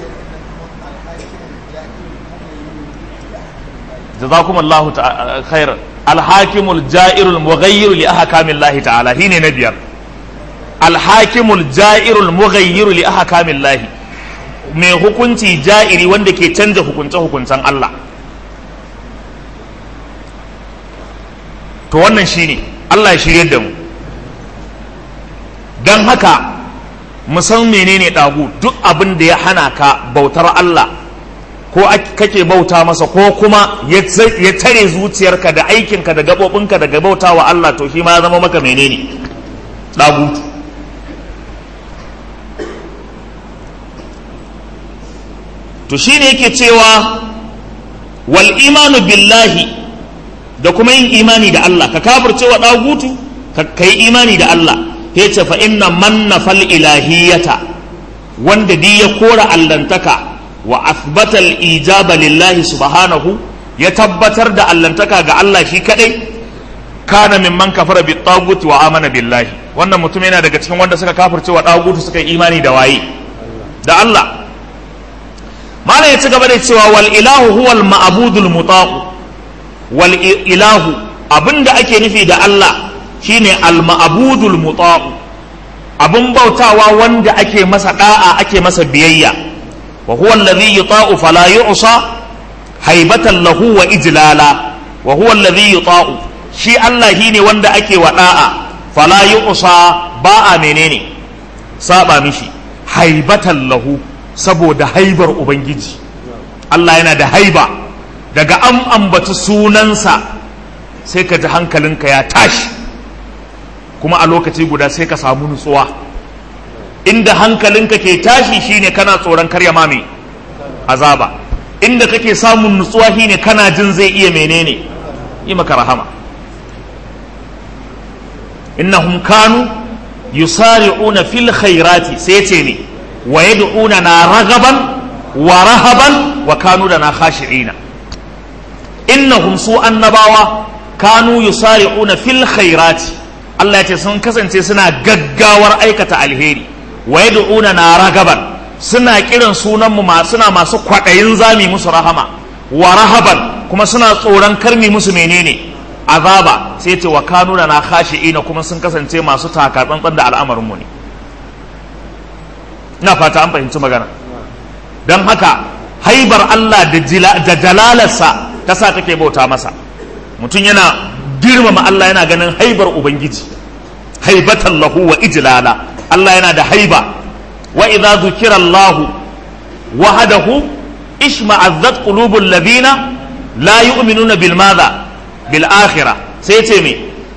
جزاكم الله خيرا الحاكم الجائر المغير لأحكام الله تعالى هنا نبيار الحاكم الجائر المغير لأحكام الله mai hukunci ja'iri wanda ke canza hukunce-hukuncen Allah to wannan shine Allah ya shirye da mu don haka mu san menene ɗagu duk abin da ya hana ka bautar Allah ko kake bauta masa ko kuma ya tare zuciyarka da aikinka da gaɓoɓinka daga bauta wa Allah to shi ma ya zama maka menene ɗagutu to shi ne yake cewa wal imanu billahi da kuma yin imani da Allah ka kafirce wa ɗagutu ka yi imani da Allah ya ce fa inna manna fal ilahiyata wanda di ya kora allantaka wa athbata al-ijaba lillahi subhanahu ya tabbatar da allantaka ga Allah shi kadai kana mimman kafara bi tagut wa amana billahi wannan mutum yana daga cikin wanda suka kafirce wa tagut suka yi imani da waye da Allah malam ya ci gaba da cewa wal ilahu huwal ma'budul mutaqu wal ilahu abinda ake nufi da Allah shine al ma'budul mutaqu abin bautawa wanda ake masa da'a ake masa biyayya وهو الذي يطاع فلا يعصى هيبة له وإجلالا وهو الذي يطاع شي الله هيني وندا أكي وداء فلا يعصى باء منيني سابا مشي هيبة له سبو ده هيبر أبنجي الله ينا ده هيبة daga an ambaci sunansa sai ka ji hankalinka ya tashi kuma a lokaci guda sai ka samu nutsuwa inda hankalinka ke tashi shine kana tsoron karya mame azaba inda kake samun nutsuwa shine kana jin zai iya menene yi maka rahama innahum kanu yusari'una fil khairati sai ce ne wa yad'una na ragaban wa rahaban wa kanu da na khashi'ina innahum su annabawa kanu yusari'una fil khairati Allah ya ce sun kasance suna gaggawar aikata alheri wa yad'una na ragaban suna kiran sunanmu ma suna masu kwaɗayin zami musu rahama wa rahaban kuma suna tsoron karmi musu menene azaba sai ce wa kanu na khashi'ina kuma sun kasance masu taka tsantsan da al'amarin mu ne ina fata an fahimci magana don haka haibar Allah da jalalarsa ta sa kake bauta masa mutum yana girmama Allah yana ganin haibar ubangiji haibatan lahu wa ijlala Allah yana da haiba wa idza dhukira Allah wahdahu ishma'azzat qulubul ladina la yu'minuna bil madha bil akhirah sai ce me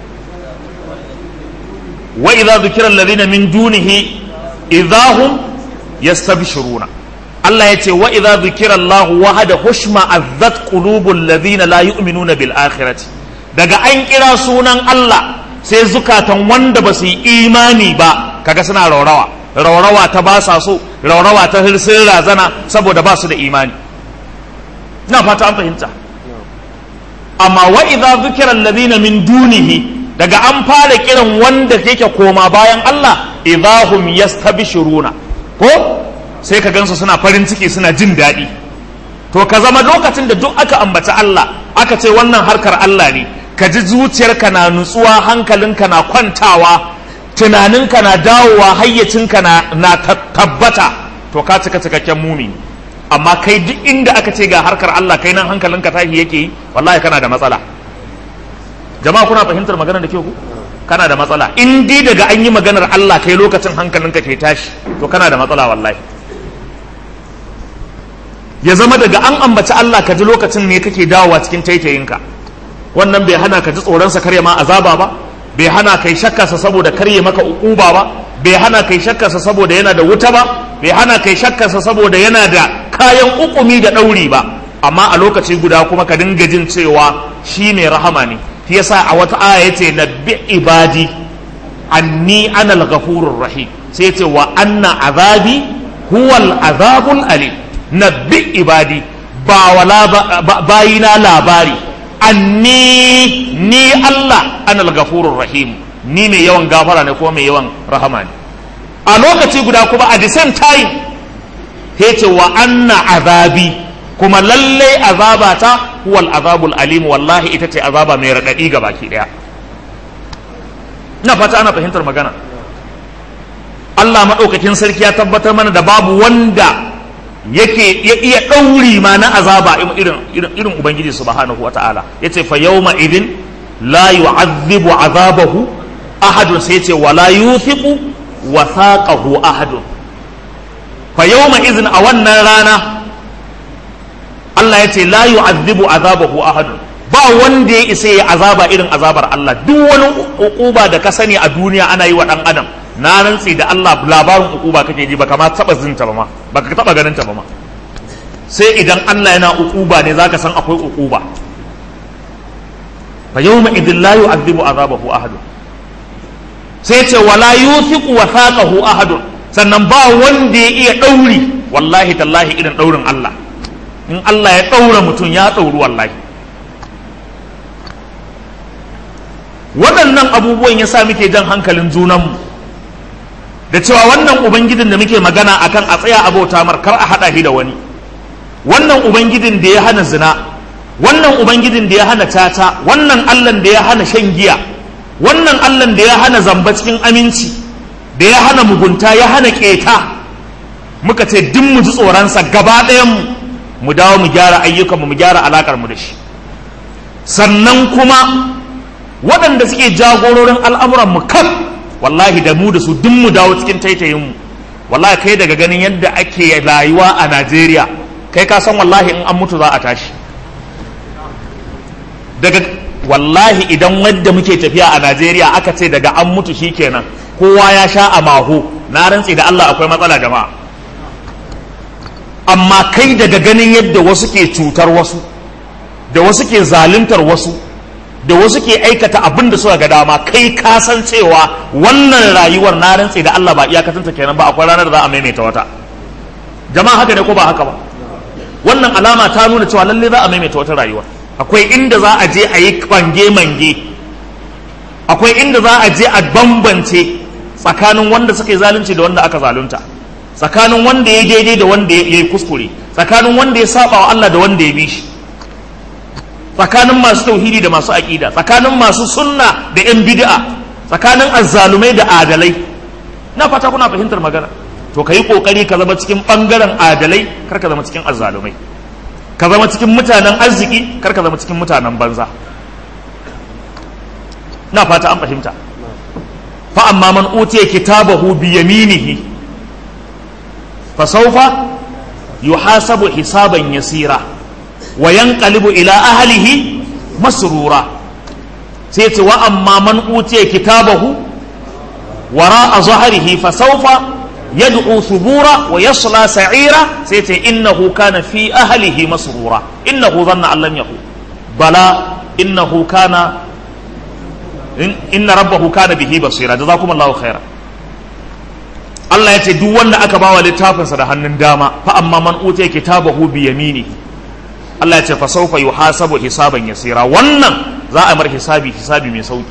wa idza dhukira alladhina min dunihi idahum yastabshiruna Allah ya ce wa idza dhukira Allah wahada hushma azzat qulubul ladina la yu'minuna bil akhirati daga an kira sunan Allah sai zukatan wanda ba su yi imani ba kaga suna raurawa raurawa ta ba sa so raurawa ta hirsin razana saboda ba su da imani na fata an fahimta amma wa idza dhukira alladhina min dunihi daga an fara kiran wanda yake koma bayan Allah idahum yastabshiruna ko sai ka gansu suna farin ciki suna jin daɗi to ka zama lokacin da duk aka ambata Allah aka ce wannan harkar Allah ne ka ji zuciyarka na nutsuwa hankalinka na kwantawa tunaninka na dawowa hayyacinka na, na tabbata to ka cika cikakken mumini amma kai duk inda aka ce ga harkar Allah kai nan hankalinka tashi yake yi wallahi kana da matsala jama'a kuna fahimtar maganar da ke ku kana da matsala in dai daga an yi maganar Allah kai lokacin hankalinka ke tashi to kana da matsala wallahi ya zama daga an ambaci Allah ka ji lokacin ne kake dawowa cikin taitayinka wannan bai hana ka ji tsoronsa karya ma azaba ba bai hana kai shakkarsa saboda karye maka ukuba ba bai hana kai shakkarsa saboda yana da wuta ba bai hana kai shakkarsa saboda yana da kayan ukumi da ɗauri ba amma a lokaci guda kuma ka dinga jin cewa shi mai rahama ne shi yasa a wata aya yace nabbi ibadi anni ana al-ghafurur rahim sai yace wa anna azabi huwal azabul alim nabbi ibadi ba wala bayina labari anni ni Allah ana al-ghafurur rahim ni mai yawan gafara ne ko mai yawan rahama ne a lokaci guda kuma a the same time yace wa anna azabi kuma lallai azabata huwal azabul alim wallahi ita ce azaba mai raɗaɗi ga baki ɗaya ina fata ana fahimtar magana Allah maɗaukakin sarki ya tabbatar mana da babu wanda yake ya iya ɗauri ma na azaba irin irin ubangiji subhanahu wata'ala yace fa yawma idin la yu'adhibu azabahu ahadun sai yace wala yuthiqu wathaqahu ahadun fa yawma idin a wannan rana Allah ya ce la yu'adhibu azabahu ahadun ba wanda ya isa ya azaba irin azabar Allah duk wani ukuba da ka sani a duniya ana yi wa dan adam na rantsi da Allah labarin ukuba kake ji baka ma taba zinta ba ma baka taba ganin ta ba ma sai idan Allah yana ukuba ne zaka san akwai ukuba fa yawma idin la yu'adhibu azabahu ahadun sai ce wala yuthiqu wathaqahu ahadun sannan ba wanda ya iya dauri wallahi tallahi irin daurin Allah in Allah ya ɗaura mutum ya ɗauri wallahi waɗannan abubuwan ya sa muke jan hankalin junanmu da cewa wannan ubangijin da muke magana akan a tsaya abota mar kar a haɗa shi da wani wannan ubangijin da ya hana zina wannan ubangijin da ya hana tata wannan allan da ya hana shan giya wannan allan da ya hana zamba cikin aminci da ya hana mugunta ya hana keta muka ce duk mu ji tsoronsa gaba ɗayanmu mu dawo mu gyara ayyukanmu mu gyara alakar mu da shi sannan kuma waɗanda suke jagororin al'amuran mu kan wallahi da mu da su duk mu dawo cikin taitayin mu wallahi kai daga ganin yadda ake rayuwa a Najeriya kai ka san wallahi in an mutu za a tashi daga wallahi idan wadda muke tafiya a Najeriya aka ce daga an mutu shikenan kowa ya sha a maho na rantse da Allah akwai matsala jama'a amma kai daga ganin yadda wasu ke cutar wasu da wasu ke zaluntar wasu da wasu ke aikata abin da suka ga dama kai ka san cewa wannan rayuwar na rantse da Allah ba iyakatanta kenan ba akwai ranar da za a maimaita wata jama'a haka ne ko ba haka ba wannan alama ta nuna cewa lalle za a maimaita wata rayuwar akwai inda za a je a yi kwange mange akwai inda za a je a bambance tsakanin wanda suka yi zalunci da wanda aka zalunta tsakanin wanda ya daidai da wanda ya yi kuskure tsakanin wanda ya saba wa Allah da wanda ya bi shi tsakanin masu tauhidi da masu aƙida tsakanin masu sunna da yan bid'a tsakanin azzalumai da adalai na fata kuna fahimtar magana to ka yi ƙoƙari ka zama cikin ɓangaren adalai kar ka zama cikin azzalumai ka zama cikin mutanen arziki kar ka zama cikin mutanen banza na fata an fahimta fa amma man utiya kitabahu bi yaminihi fa sawfa yuhasabu hisaban yasira wa yanqalibu ila ahlihi masrura sai ce wa amma man utiya kitabahu wara a zaharihi fa sawfa yad'u thubura wa yasla sa'ira sai ce innahu kana fi ahlihi masrura innahu dhanna an lam yaqul bala innahu kana inna rabbahu kana bihi basira jazakumullahu khaira Allah ya ce duk wanda aka bawa littafinsa da hannun dama fa amma man utiya kitabahu bi yamini Allah ya ce fa sawfa yuhasabu hisaban yasira wannan za a mar hisabi hisabi mai sauki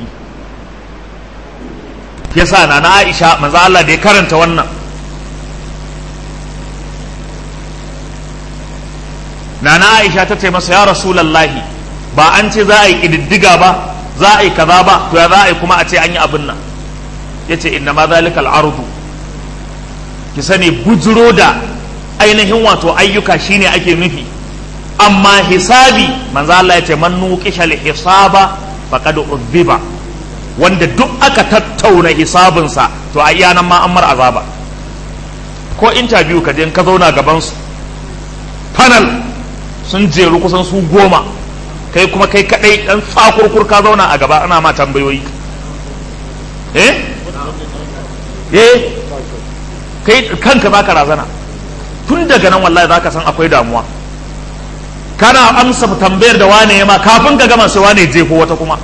yasa na na Aisha manzo Allah da ya karanta wannan na na Aisha ta ce masa ya rasulullahi ba an ce za a yi kididdiga ba za a yi kaza ba to ya za a yi kuma a ce an yi abin nan yace inna ma zalika al-ardu ki sani bujiro da ainihin wato ayyuka shine ake nufi amma hisabi manzo Allah ya ce man nuqisha hisaba faqad udhiba wanda duk aka tattauna hisabinsa to a iya nan ma an mar azaba ko interview ka je ka zauna gaban su panel sun jeru kusan su goma kai kuma kai kadai dan tsakurkur ka zauna a gaba ana ma tambayoyi eh eh kai kanka baka razana tun daga nan wallahi zaka san akwai damuwa kana amsa tambayar da wane ma kafin ka gama sai wane jefo wata kuma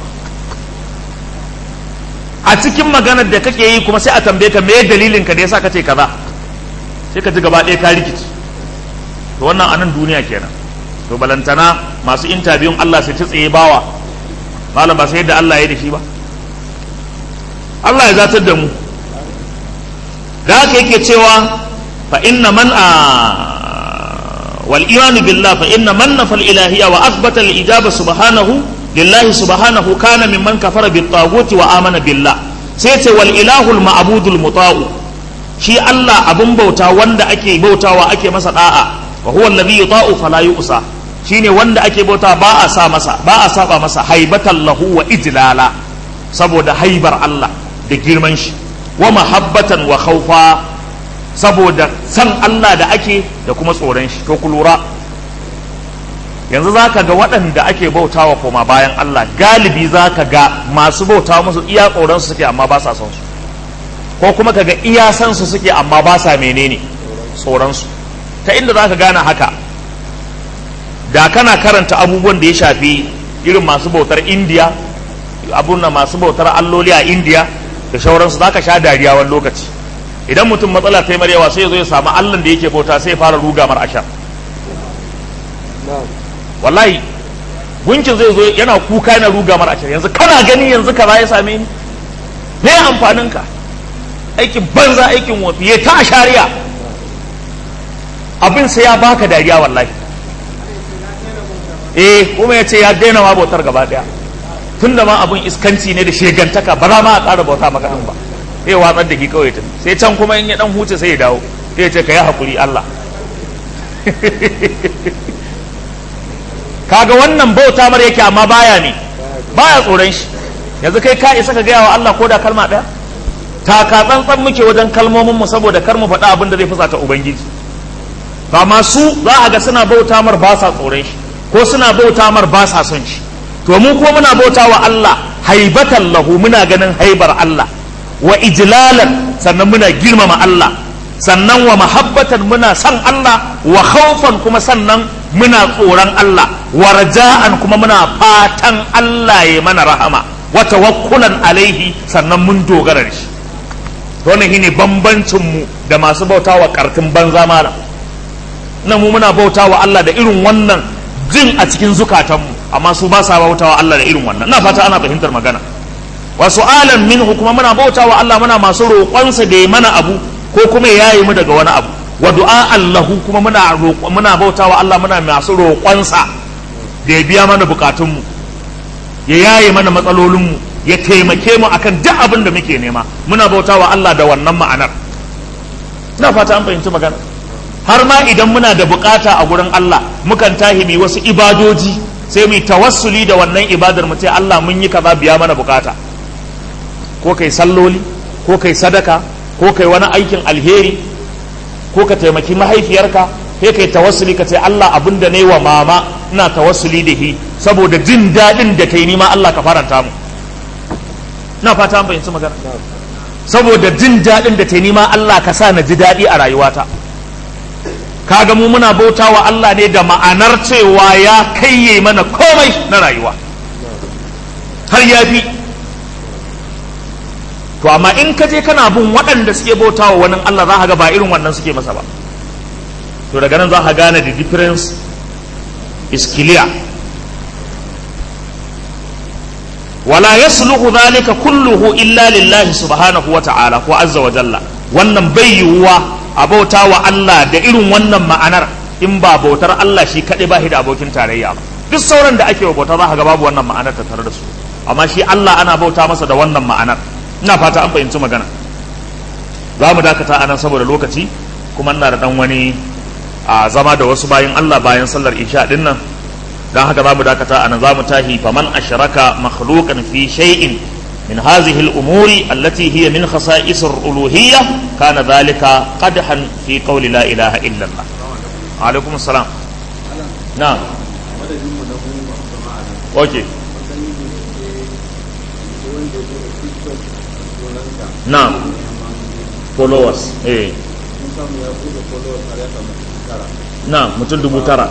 a cikin maganar da kake yi kuma sai a tambaye ka me dalilin ka da yasa kace kaza sai ka ji gaba ɗaya ka rikici to wannan anan duniya kenan to balantana masu intabiyun Allah sai ta tsaye bawa malam ba sai yadda Allah ya da shi ba Allah ya zatar da mu da haka yake cewa fa inna man a wal imanu billah fa inna man nafa al ilahiyya wa athbata al ijaba subhanahu lillahi subhanahu kana mimman kafara bit taguti wa amana billah sai ce wal ilahul ma'budul muta'u shi Allah abun bauta wanda ake bautawa ake masa da'a wa huwa alladhi yuta'u fala yu'sa shine wanda ake bauta ba a sa masa ba a saba masa haibatan lahu wa ijlala saboda haibar Allah da girman shi wa mahabbatan wa khawfa saboda san Allah da ake da kuma tsoron shi to ku lura yanzu zaka ga waɗanda ake bautawa koma bayan Allah galibi zaka ga masu bautawa musu iya tsoron su suke amma ba sa son su ko kuma kaga iya san su suke amma ba sa menene tsoron su ta inda zaka gane haka da kana karanta abubuwan da ya shafi irin masu bautar indiya abun na masu bautar alloli a indiya da shauransu za ka sha dariya wani lokaci idan mutum matsala ta yi yawa sai ya zo ya samu allon da yake bauta sai ya fara ruga mar ashar wallahi gunkin zai zo yana kuka yana ruga mar ashar yanzu kana gani yanzu kaza ya same ni me amfanin ka aikin banza aikin wafi ya ta shari'a abin sai ya baka dariya wallahi eh kuma ya ce ya daina ma bautar gaba daya tun da ma abun iskanci ne da shegantaka ba za ma a ƙara bauta maka ɗin ba sai watsar da ki kawai tun sai can kuma in ya dan huce sai ya dawo sai ya ce ka yi haƙuri Allah kaga wannan bauta mar yake amma baya ne baya tsoron shi yanzu kai ka isa ka gaya wa Allah ko da kalma ɗaya taka tsantsan muke wajen kalmomin mu saboda kar mu faɗa abin da zai fusata ubangiji ba masu za a ga suna bauta mar ba sa tsoron shi ko suna bauta mar ba sa son shi to mu ko muna bauta wa Allah haibatan lahu muna ganin haibar Allah wa ijlalan sannan muna girmama Allah sannan wa mahabbatan muna san Allah wa khawfan kuma sannan muna tsoron Allah wa raja'an kuma muna fatan Allah ya mana rahama wa tawakkulan alaihi sannan mun dogara da shi wannan shine bambancin mu da masu bauta wa kartin banza malam nan mu muna bauta wa Allah da irin wannan jin a cikin zukatanmu amma su ba sa bautawa Allah da irin wannan na fata ana fahimtar magana wa su'alan minhu kuma muna bautawa Allah muna masu roƙonsa da ya mana abu ko kuma ya yayi mu daga wani abu wa du'a Allahu kuma muna muna bautawa Allah muna masu roƙonsa da ya biya mana bukatunmu ya yaye mana matsalolinmu ya taimake mu akan duk abin da muke nema muna bautawa Allah da wannan ma'anar na fata an fahimci magana har ma idan muna da bukata a gurin Allah mukan tahi mu wasu ibadoji sai mu tawassuli da wannan ibadar mu ce Allah mun yi kaza biya mana bukata ko kai salloli ko kai sadaka ko kai wani aikin alheri ko ka taimaki mahaifiyarka sai kai tawassuli ka ce Allah abin da nayi wa mama ina tawassuli da shi saboda jin daɗin da kai nima Allah ka faranta mu ina fata an fahimci magana saboda jin daɗin da ta nima Allah ka sa na ji daɗi a rayuwata kaga mu muna bauta wa Allah ne da ma'anar cewa ya kaiye mana komai na rayuwa har ya fi to amma in ka je kana bin waɗanda suke bauta wa wani Allah za ka ga ba irin wannan suke masa ba to daga nan za ka gane the difference is clear wala yasluhu dhalika kulluhu illa lillahi subhanahu wa ta'ala ko azza wa jalla wannan bai yiwuwa a bauta wa Allah da irin wannan ma'anar in ba bautar Allah shi kaɗai ba shi da abokin tarayya ba duk sauran da ake wa bauta za ka ga babu wannan ma'anar ta tare da su amma shi Allah ana bauta masa da wannan ma'anar ina fata an fahimci magana za mu dakata anan saboda lokaci kuma ina da dan wani a zama da wasu bayan Allah bayan sallar isha din nan don haka za mu dakata anan za mu tahi faman ashraka makhluqan fi shay'in من هذه الأمور التي هي من خصائص الألوهية كان ذلك قدحا في قول لا إله إلا الله عليكم السلام نعم أوكي نعم followers eh na'am mutum dubu tara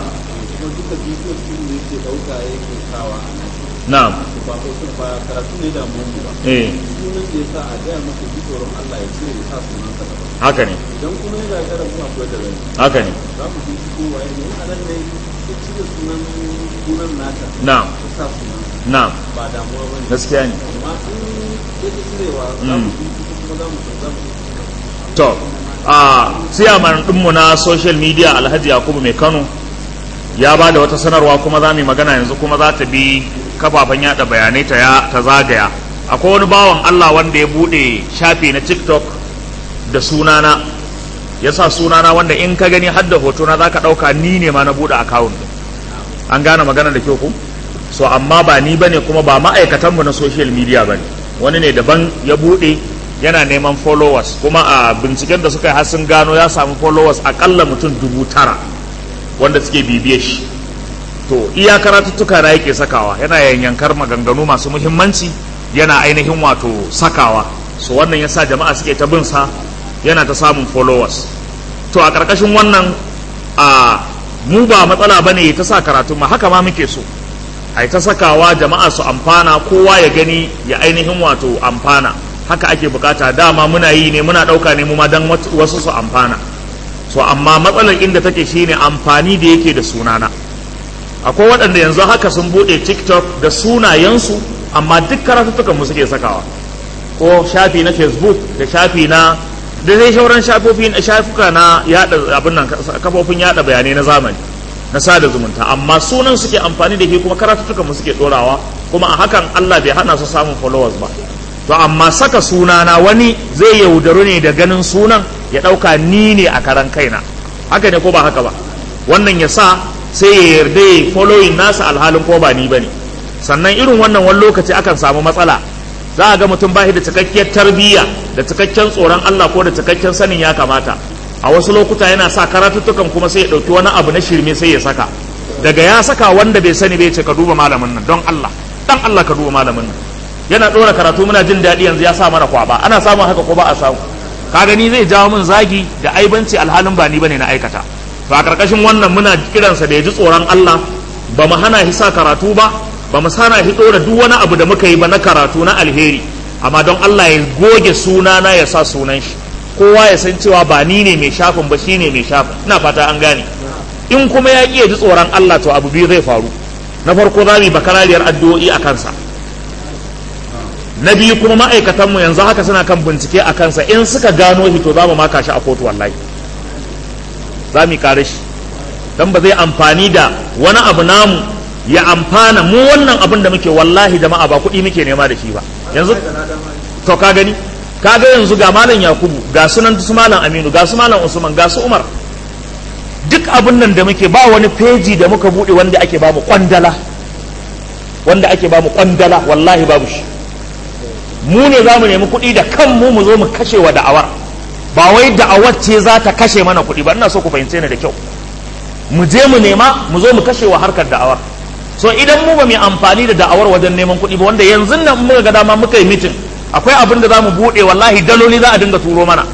na'am
ba ko sun ba karatu ne da mu ba
eh
sunan da yasa a gaya masa ji tsoron Allah ya cire ya sa sunan sa daban
haka ne
idan kuma ya gagara mu akwai da rai
haka ne
za mu ji ko waye ne a nan ne ya cire sunan sunan nata
na'am
ya sa sunan
na'am
ba damuwa bane
gaskiya ne
amma in ya ji cirewa za mu ji kuma za mu za mu
to a siyaman ɗinmu na social media alhaji yakubu mai kano ya ba da wata sanarwa kuma za mu yi magana yanzu kuma za ta bi kafafen yada bayanai ta ya ta zagaya akwai wani bawan allah wanda ya bude shafi na tiktok da sunana ya sa sunana wanda in ka gani har da hotona za ka ɗauka ni ne ma na bude akawun an gane magana da kyau ku so amma ba ni bane kuma ba ma'aikatanmu na social media bane wani ne daban ya bude yana neman followers kuma a binciken da suka yi har sun gano ya samu followers akalla mutum dubu tara wanda suke bibiye shi to iya karatuttuka na yake sakawa yana yanyankar maganganu masu muhimmanci yana ainihin wato sakawa so wannan yasa jama'a suke ta bin sa yana ta samun followers to a ƙarƙashin wannan a mu ba matsala bane ta sa karatu ma haka ma muke so ai ta sakawa jama'a su amfana kowa ya gani ya ainihin wato amfana haka ake bukata dama muna yi ne muna ɗauka ne mu ma dan wasu su amfana so amma matsalar inda take shine amfani da yake da sunana akwai waɗanda yanzu haka sun buɗe tiktok da sunayensu amma duk karatuttukan mu suke sakawa ko shafi na facebook da shafi na da zai shauran shafuka na yada abin nan kafofin yada bayanai na zamani na sada zumunta amma sunan suke amfani da shi kuma karatuttukan mu suke dorawa kuma a hakan Allah bai hana su samun followers ba to amma saka sunana wani zai yaudaru ne da ganin sunan ya ɗauka ni ne a karan kaina haka ne ko ba haka ba wannan ya sa sai ya yarda ya following nasa alhalin ko ba ni bane sannan irin wannan wani lokaci akan samu matsala za a ga mutum ba shi da cikakkiyar tarbiyya da cikakken tsoron Allah ko da cikakken sanin ya kamata a wasu lokuta yana sa karatuttukan kuma sai ya ɗauki wani abu na shirme sai ya saka daga ya saka wanda bai sani bai ce ka duba malamin nan don Allah dan Allah ka duba malamin nan yana ɗora karatu muna jin daɗi yanzu ya sa mana kwaba ana samun haka ko ba a samu ka gani zai jawo min zagi da aibanci alhalin ba ni bane na aikata to a karkashin wannan muna kiransa da ya ji tsoron Allah ba mu hana shi sa karatu ba ba mu sana shi ɗora duk wani abu da muka yi ba na karatu na alheri amma don Allah ya goge sunana ya sa sunan shi kowa ya san cewa ba ni ne mai shafin ba shine mai shafin ina fata an gane in kuma ya ƙi ya ji tsoron Allah to abu biyu zai faru na farko za mu yi bakarariyar addu'o'i a kansa na biyu kuma ma'aikatanmu yanzu haka suna kan bincike a kansa in suka gano shi to za mu maka shi a kotu wallahi za mu kare shi don ba zai amfani da wani abu namu ya amfana mu wannan abin da muke wallahi jama'a ba kuɗi muke nema da shi ba yanzu to ka gani ka ga yanzu ga malam yakubu ga sunan su malam aminu ga su malam usman ga su umar duk abin nan da muke ba wani feji da muka buɗe wanda ake ba mu kwandala wanda ake ba mu kwandala wallahi babu shi mu ne za mu nemi kuɗi da kanmu mu zo mu kashe wa da'awar ba wai da'awar ce za ta kashe mana kuɗi ba ina so ku fahimce ni da kyau mu je mu nema mu zo mu kashe wa harkar da'awar so idan mu ba mu amfani da da'awar wajen neman kuɗi ba wanda yanzu nan muka ga dama muka yi mitin akwai abin da za mu buɗe wallahi daloli za a dinga turo mana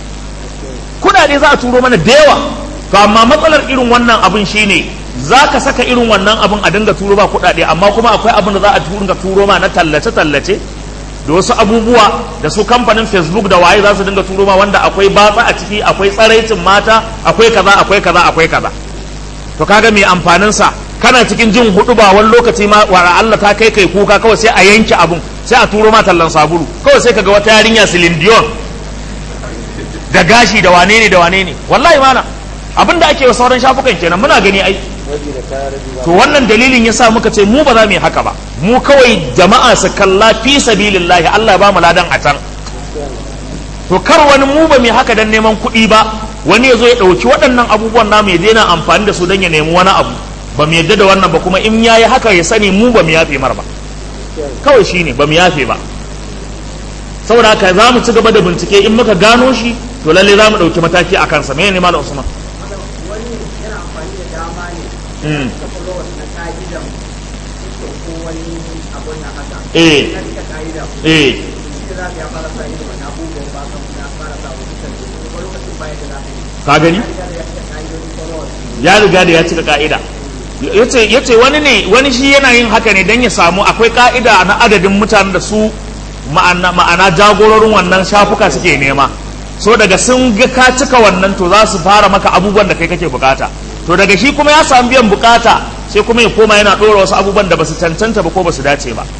kuɗaɗe za a turo mana da yawa to amma matsalar irin wannan abin shine za ka saka irin wannan abin a dinga turo ba kuɗaɗe amma kuma akwai abin da za a dinga turo ma na tallace-tallace da wasu abubuwa da su kamfanin facebook da waye za su dinga turo ma wanda akwai batsa a ciki akwai tsaraicin mata akwai kaza akwai kaza akwai kaza to kaga mai amfanin sa kana cikin jin hudu ba wani lokaci ma wa Allah ta kai kai kuka kawai sai a yanke abun sai a turo ma tallan sabulu kawai sai kaga wata yarinya silindiyon da gashi da wane ne da wane ne wallahi mana abin da ake wa sauran shafukan kenan muna gani ai to wannan dalilin yasa muka ce mu ba za mu yi haka ba mu kawai jama'a su kalla fi sabilillahi Allah ba mu ladan a can to kar wani mu ba mu haka dan neman kuɗi ba wani ya zo ya ɗauki waɗannan abubuwan namu ya daina amfani da su don ya nemi wani abu ba mu yadda da wannan ba kuma in ya yi haka ya sani mu ba mu yafe mar ba kawai shine ba mu yafe ba saboda haka za mu ci gaba da bincike in muka gano shi to lalle za mu ɗauki mataki a kansa me ne malam usman
wani yana amfani da dama ne da followers na ka'idan ko wani abun na haka
Eh.
na rika ka'ida
eh
shi da za ka ya fara sa ido na abubuwan ba kan na fara sa wasu kan ko lokacin baya da za ka yi
ka gani
ya riga da ya cika ka'idodin followers
ya riga da ya cika ka'ida yace yace wani ne wani shi yana yin haka ne dan ya samu akwai ka'ida na adadin mutanen da su ma'ana ma'ana jagororin wannan shafuka suke nema so daga sun ga ka cika wannan to za su fara maka abubuwan da kai kake bukata to daga shi kuma ya samu biyan bukata sai kuma ya koma yana ɗora wasu abubuwan da basu cancanta ba ko basu dace ba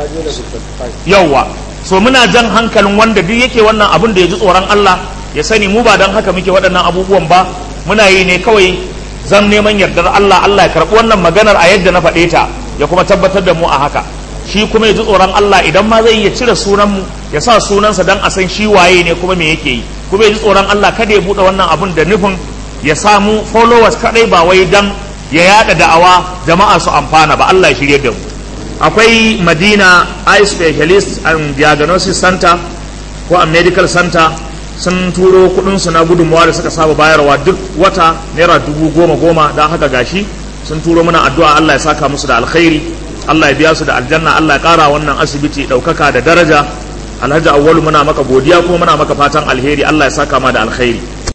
yauwa so muna jan hankalin wanda duk yake wannan abun da ya ji tsoron Allah ya sani mu ba don haka muke waɗannan abubuwan ba muna yi ne kawai zan neman yardar Allah Allah ya karɓi wannan maganar a yadda na faɗe ta ya kuma tabbatar da mu a haka shi kuma ya ji tsoron Allah idan ma zai iya cire sunan mu ya sa sunansa dan a san shi waye ne kuma me yake yi kuma ya ji tsoron Allah kada ya buɗe wannan abun da nufin ya samu followers kadai ba wai dan ya yada da'awa jama'a su amfana ba Allah ya shirye da mu akwai Madina Eye Specialist and Diagnosis Center ko a Medical Center sun turo kudin su na gudunmawa da suka saba bayarwa duk wata naira dubu goma goma don haka gashi sun turo mana addu'a Allah ya saka musu da alkhairi Allah ya biya su da aljanna Allah ya kara wannan asibiti ɗaukaka da daraja alhaji awwalu muna maka godiya kuma muna maka fatan alheri Allah ya saka ma da alkhairi